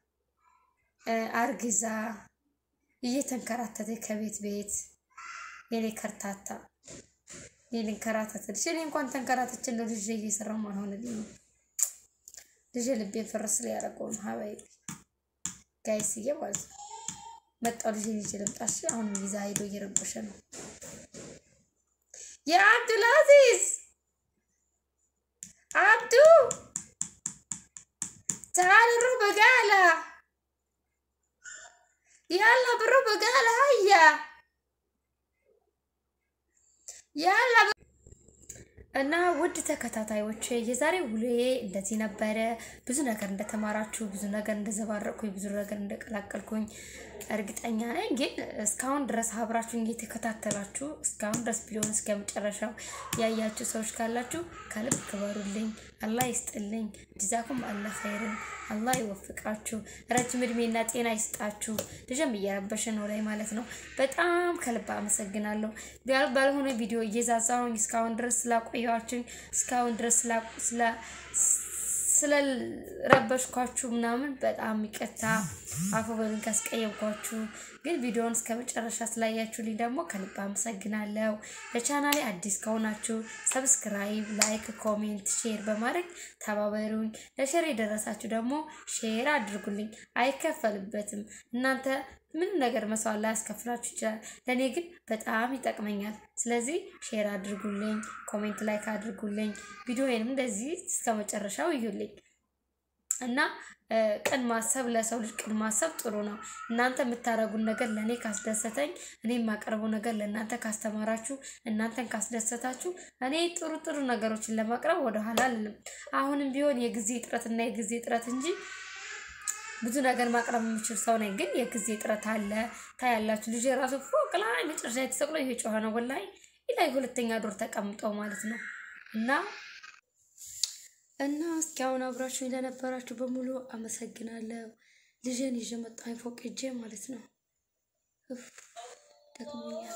S1: አርግዛ እየተንከራተተ ከቤት ቤት የኔ ከርታታ የኔ ከራተተ ልጅ እኔ እንኳን ተንከራተች እንደ ልጅ እየሰራሁ አልሆነልኝ ነው። ልጅ ልቤን ፍርስ ላይ ያደረገው ነው። ሀባይ ጋይስዬ ማለት ነው። መጣው ልጅ ልጅ ልምጣሽ። አሁን ቪዛ ሄዶ እየረበሸ ነው። የአብዱልአዚዝ አብዱ تعال نروح بقالة يلا بنروح بقالة هيا ያላ እና ውድ ተከታታዮች የዛሬ ውሎዬ እንደዚህ ነበረ። ብዙ ነገር እንደተማራችሁ፣ ብዙ ነገር እንደዘባረቅኩኝ፣ ብዙ ነገር እንደቀላቀልኩኝ እርግጠኛ ነኝ። ግን እስካሁን ድረስ አብራችሁኝ እየተከታተላችሁ እስካሁን ድረስ ቪዲዮን እስከ መጨረሻው ያያችሁ ሰዎች ካላችሁ ከልብ ክበሩልኝ። አላህ ይስጥልኝ። ጅዛኩም አላህ ኸይርን አላህ ይወፍቃችሁ። ረጅም እድሜና ጤና ይስጣችሁ። ልጅም እየረበሸ ነው ላይ ማለት ነው። በጣም ከልብ አመሰግናለሁ። ባልሆነ ቪዲዮ እየዛዛሁኝ እስካሁን ድረስ ስላቆያችሁኝ እስካሁን ድረስ ስለረበሽኳችሁ ምናምን በጣም ይቅርታ፣ አፉ በሉኝ ካስቀየምኳችሁ። ግን ቪዲዮውን እስከ መጨረሻ ስላያችሁልኝ ደግሞ ከልብ አመሰግናለሁ። ለቻናሌ አዲስ ከሆናችሁ ሰብስክራይብ፣ ላይክ፣ ኮሜንት፣ ሼር በማድረግ ተባበሩኝ። ለሼር የደረሳችሁ ደግሞ ሼር አድርጉልኝ። አይከፈልበትም። እናንተ ምንም ነገር መስዋዕት ላይ ያስከፍላችሁ ይችላል። ለእኔ ግን በጣም ይጠቅመኛል። ስለዚህ ሼር አድርጉልኝ፣ ኮሜንት ላይክ አድርጉልኝ። ቪዲዮዬንም እንደዚህ እስከ መጨረሻው እዩልኝ እና ቅን ማሰብ ለሰው ልጅ ቅን ማሰብ ጥሩ ነው። እናንተ የምታደርጉን ነገር ለእኔ ካስደሰተኝ፣ እኔ የማቀርበው ነገር ለእናንተ ካስተማራችሁ፣ እናንተን ካስደሰታችሁ፣ እኔ ጥሩ ጥሩ ነገሮችን ለማቅረብ ወደኋላ አልልም። አሁንም ቢሆን የጊዜ እጥረትና የጊዜ እጥረት እንጂ ብዙ ነገር ማቅረብ የምችል ሰው ነኝ። ግን የጊዜ እጥረት አለ። ታያላችሁ። ልጅ የራሱ ፎቅ ላይ መጨረሻ የተሰቅሎ ይሄ ጮኸ ነው ወላሂ ላይ ሁለተኛ ዶር ተቀምጠው ማለት ነው እና እና እስኪ አሁን አብራችሁ ለነበራችሁ በሙሉ አመሰግናለሁ። ልጅን ይዤ መጣሁ ፎቅ ሄጄ ማለት ነው። ደክሞኛል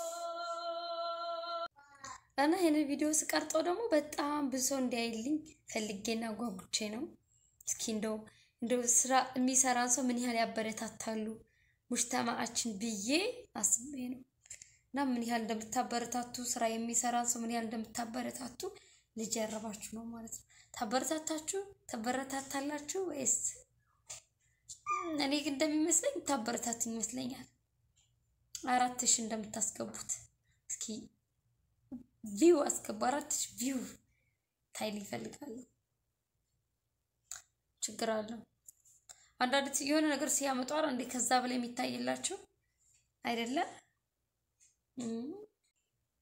S1: እና ይህንን ቪዲዮ ስቀርጠው ደግሞ በጣም ብዙ ሰው እንዲያይልኝ ፈልጌና ጓጉቼ ነው። እስኪ እንደው እንደው ስራ የሚሰራን ሰው ምን ያህል ያበረታታሉ ሙጅተማአችን ብዬ አስቤ ነው እና ምን ያህል እንደምታበረታቱ ስራ የሚሰራን ሰው ምን ያህል እንደምታበረታቱ ልጅ ያረባችሁ ነው ማለት ነው። ታበረታታችሁ ታበረታታላችሁ ወይስ? እኔ ግን እንደሚመስለኝ ታበረታቱ ይመስለኛል። አራት ሺህ እንደምታስገቡት እስኪ ቪው አስገቡ። አራት ሺህ ቪው ታይል ይፈልጋሉ። ችግር አለው። አንዳንድ የሆነ ነገር ሲያመጡ አረ እንዴ ከዛ በላይ የሚታይላቸው አይደለም።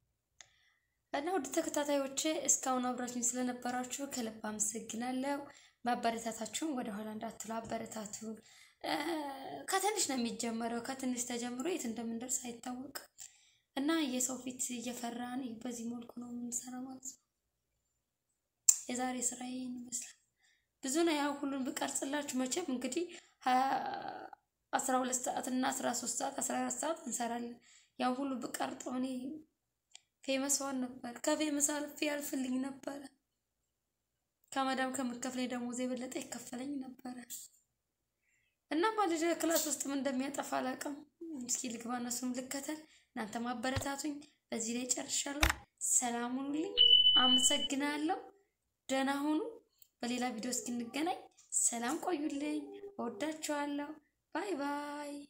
S1: እና ውድ ተከታታዮቼ እስካሁን አብራችሁኝ ስለነበራችሁ ከልብ አመሰግናለሁ። ማበረታታችሁን ወደኋላ እንዳትሉ አበረታቱ። እ፣ ከትንሽ ነው የሚጀመረው። ከትንሽ ተጀምሮ የት እንደምንደርስ አይታወቅም እና የሰው ፊት እየፈራን በዚህ መልኩ ነው የምንሰራ ማለት ነው። የዛሬ ስራ ይህን ይመስላል። ብዙ ነው ያው ሁሉን ብቀርጽላችሁ መቼም እንግዲህ አስራ ሁለት ሰዓት እና አስራ ሶስት ሰዓት አስራ አራት ሰዓት እንሰራለን። ያው ሁሉ ብቀርጠው እኔ ፌመስ ሆን ነበር። ከፌመስ አልፌ ያልፍልኝ ነበረ። ከመዳም ከምከፍለኝ ደሞዝ የበለጠ ይከፈለኝ ነበረ። እና ማለት ክላስ ውስጥ ምን እንደሚያጠፋ አላውቅም። እስኪ ልግባ እነሱም ልከተል። እናንተ ማበረታቱኝ። በዚህ ላይ ጨርሻለሁ። ሰላም ሁኑልኝ። አመሰግናለሁ። ደህና ሁኑ። በሌላ ቪዲዮ እስክንገናኝ ሰላም ቆዩልኝ። እወዳችኋለሁ። ባይ ባይ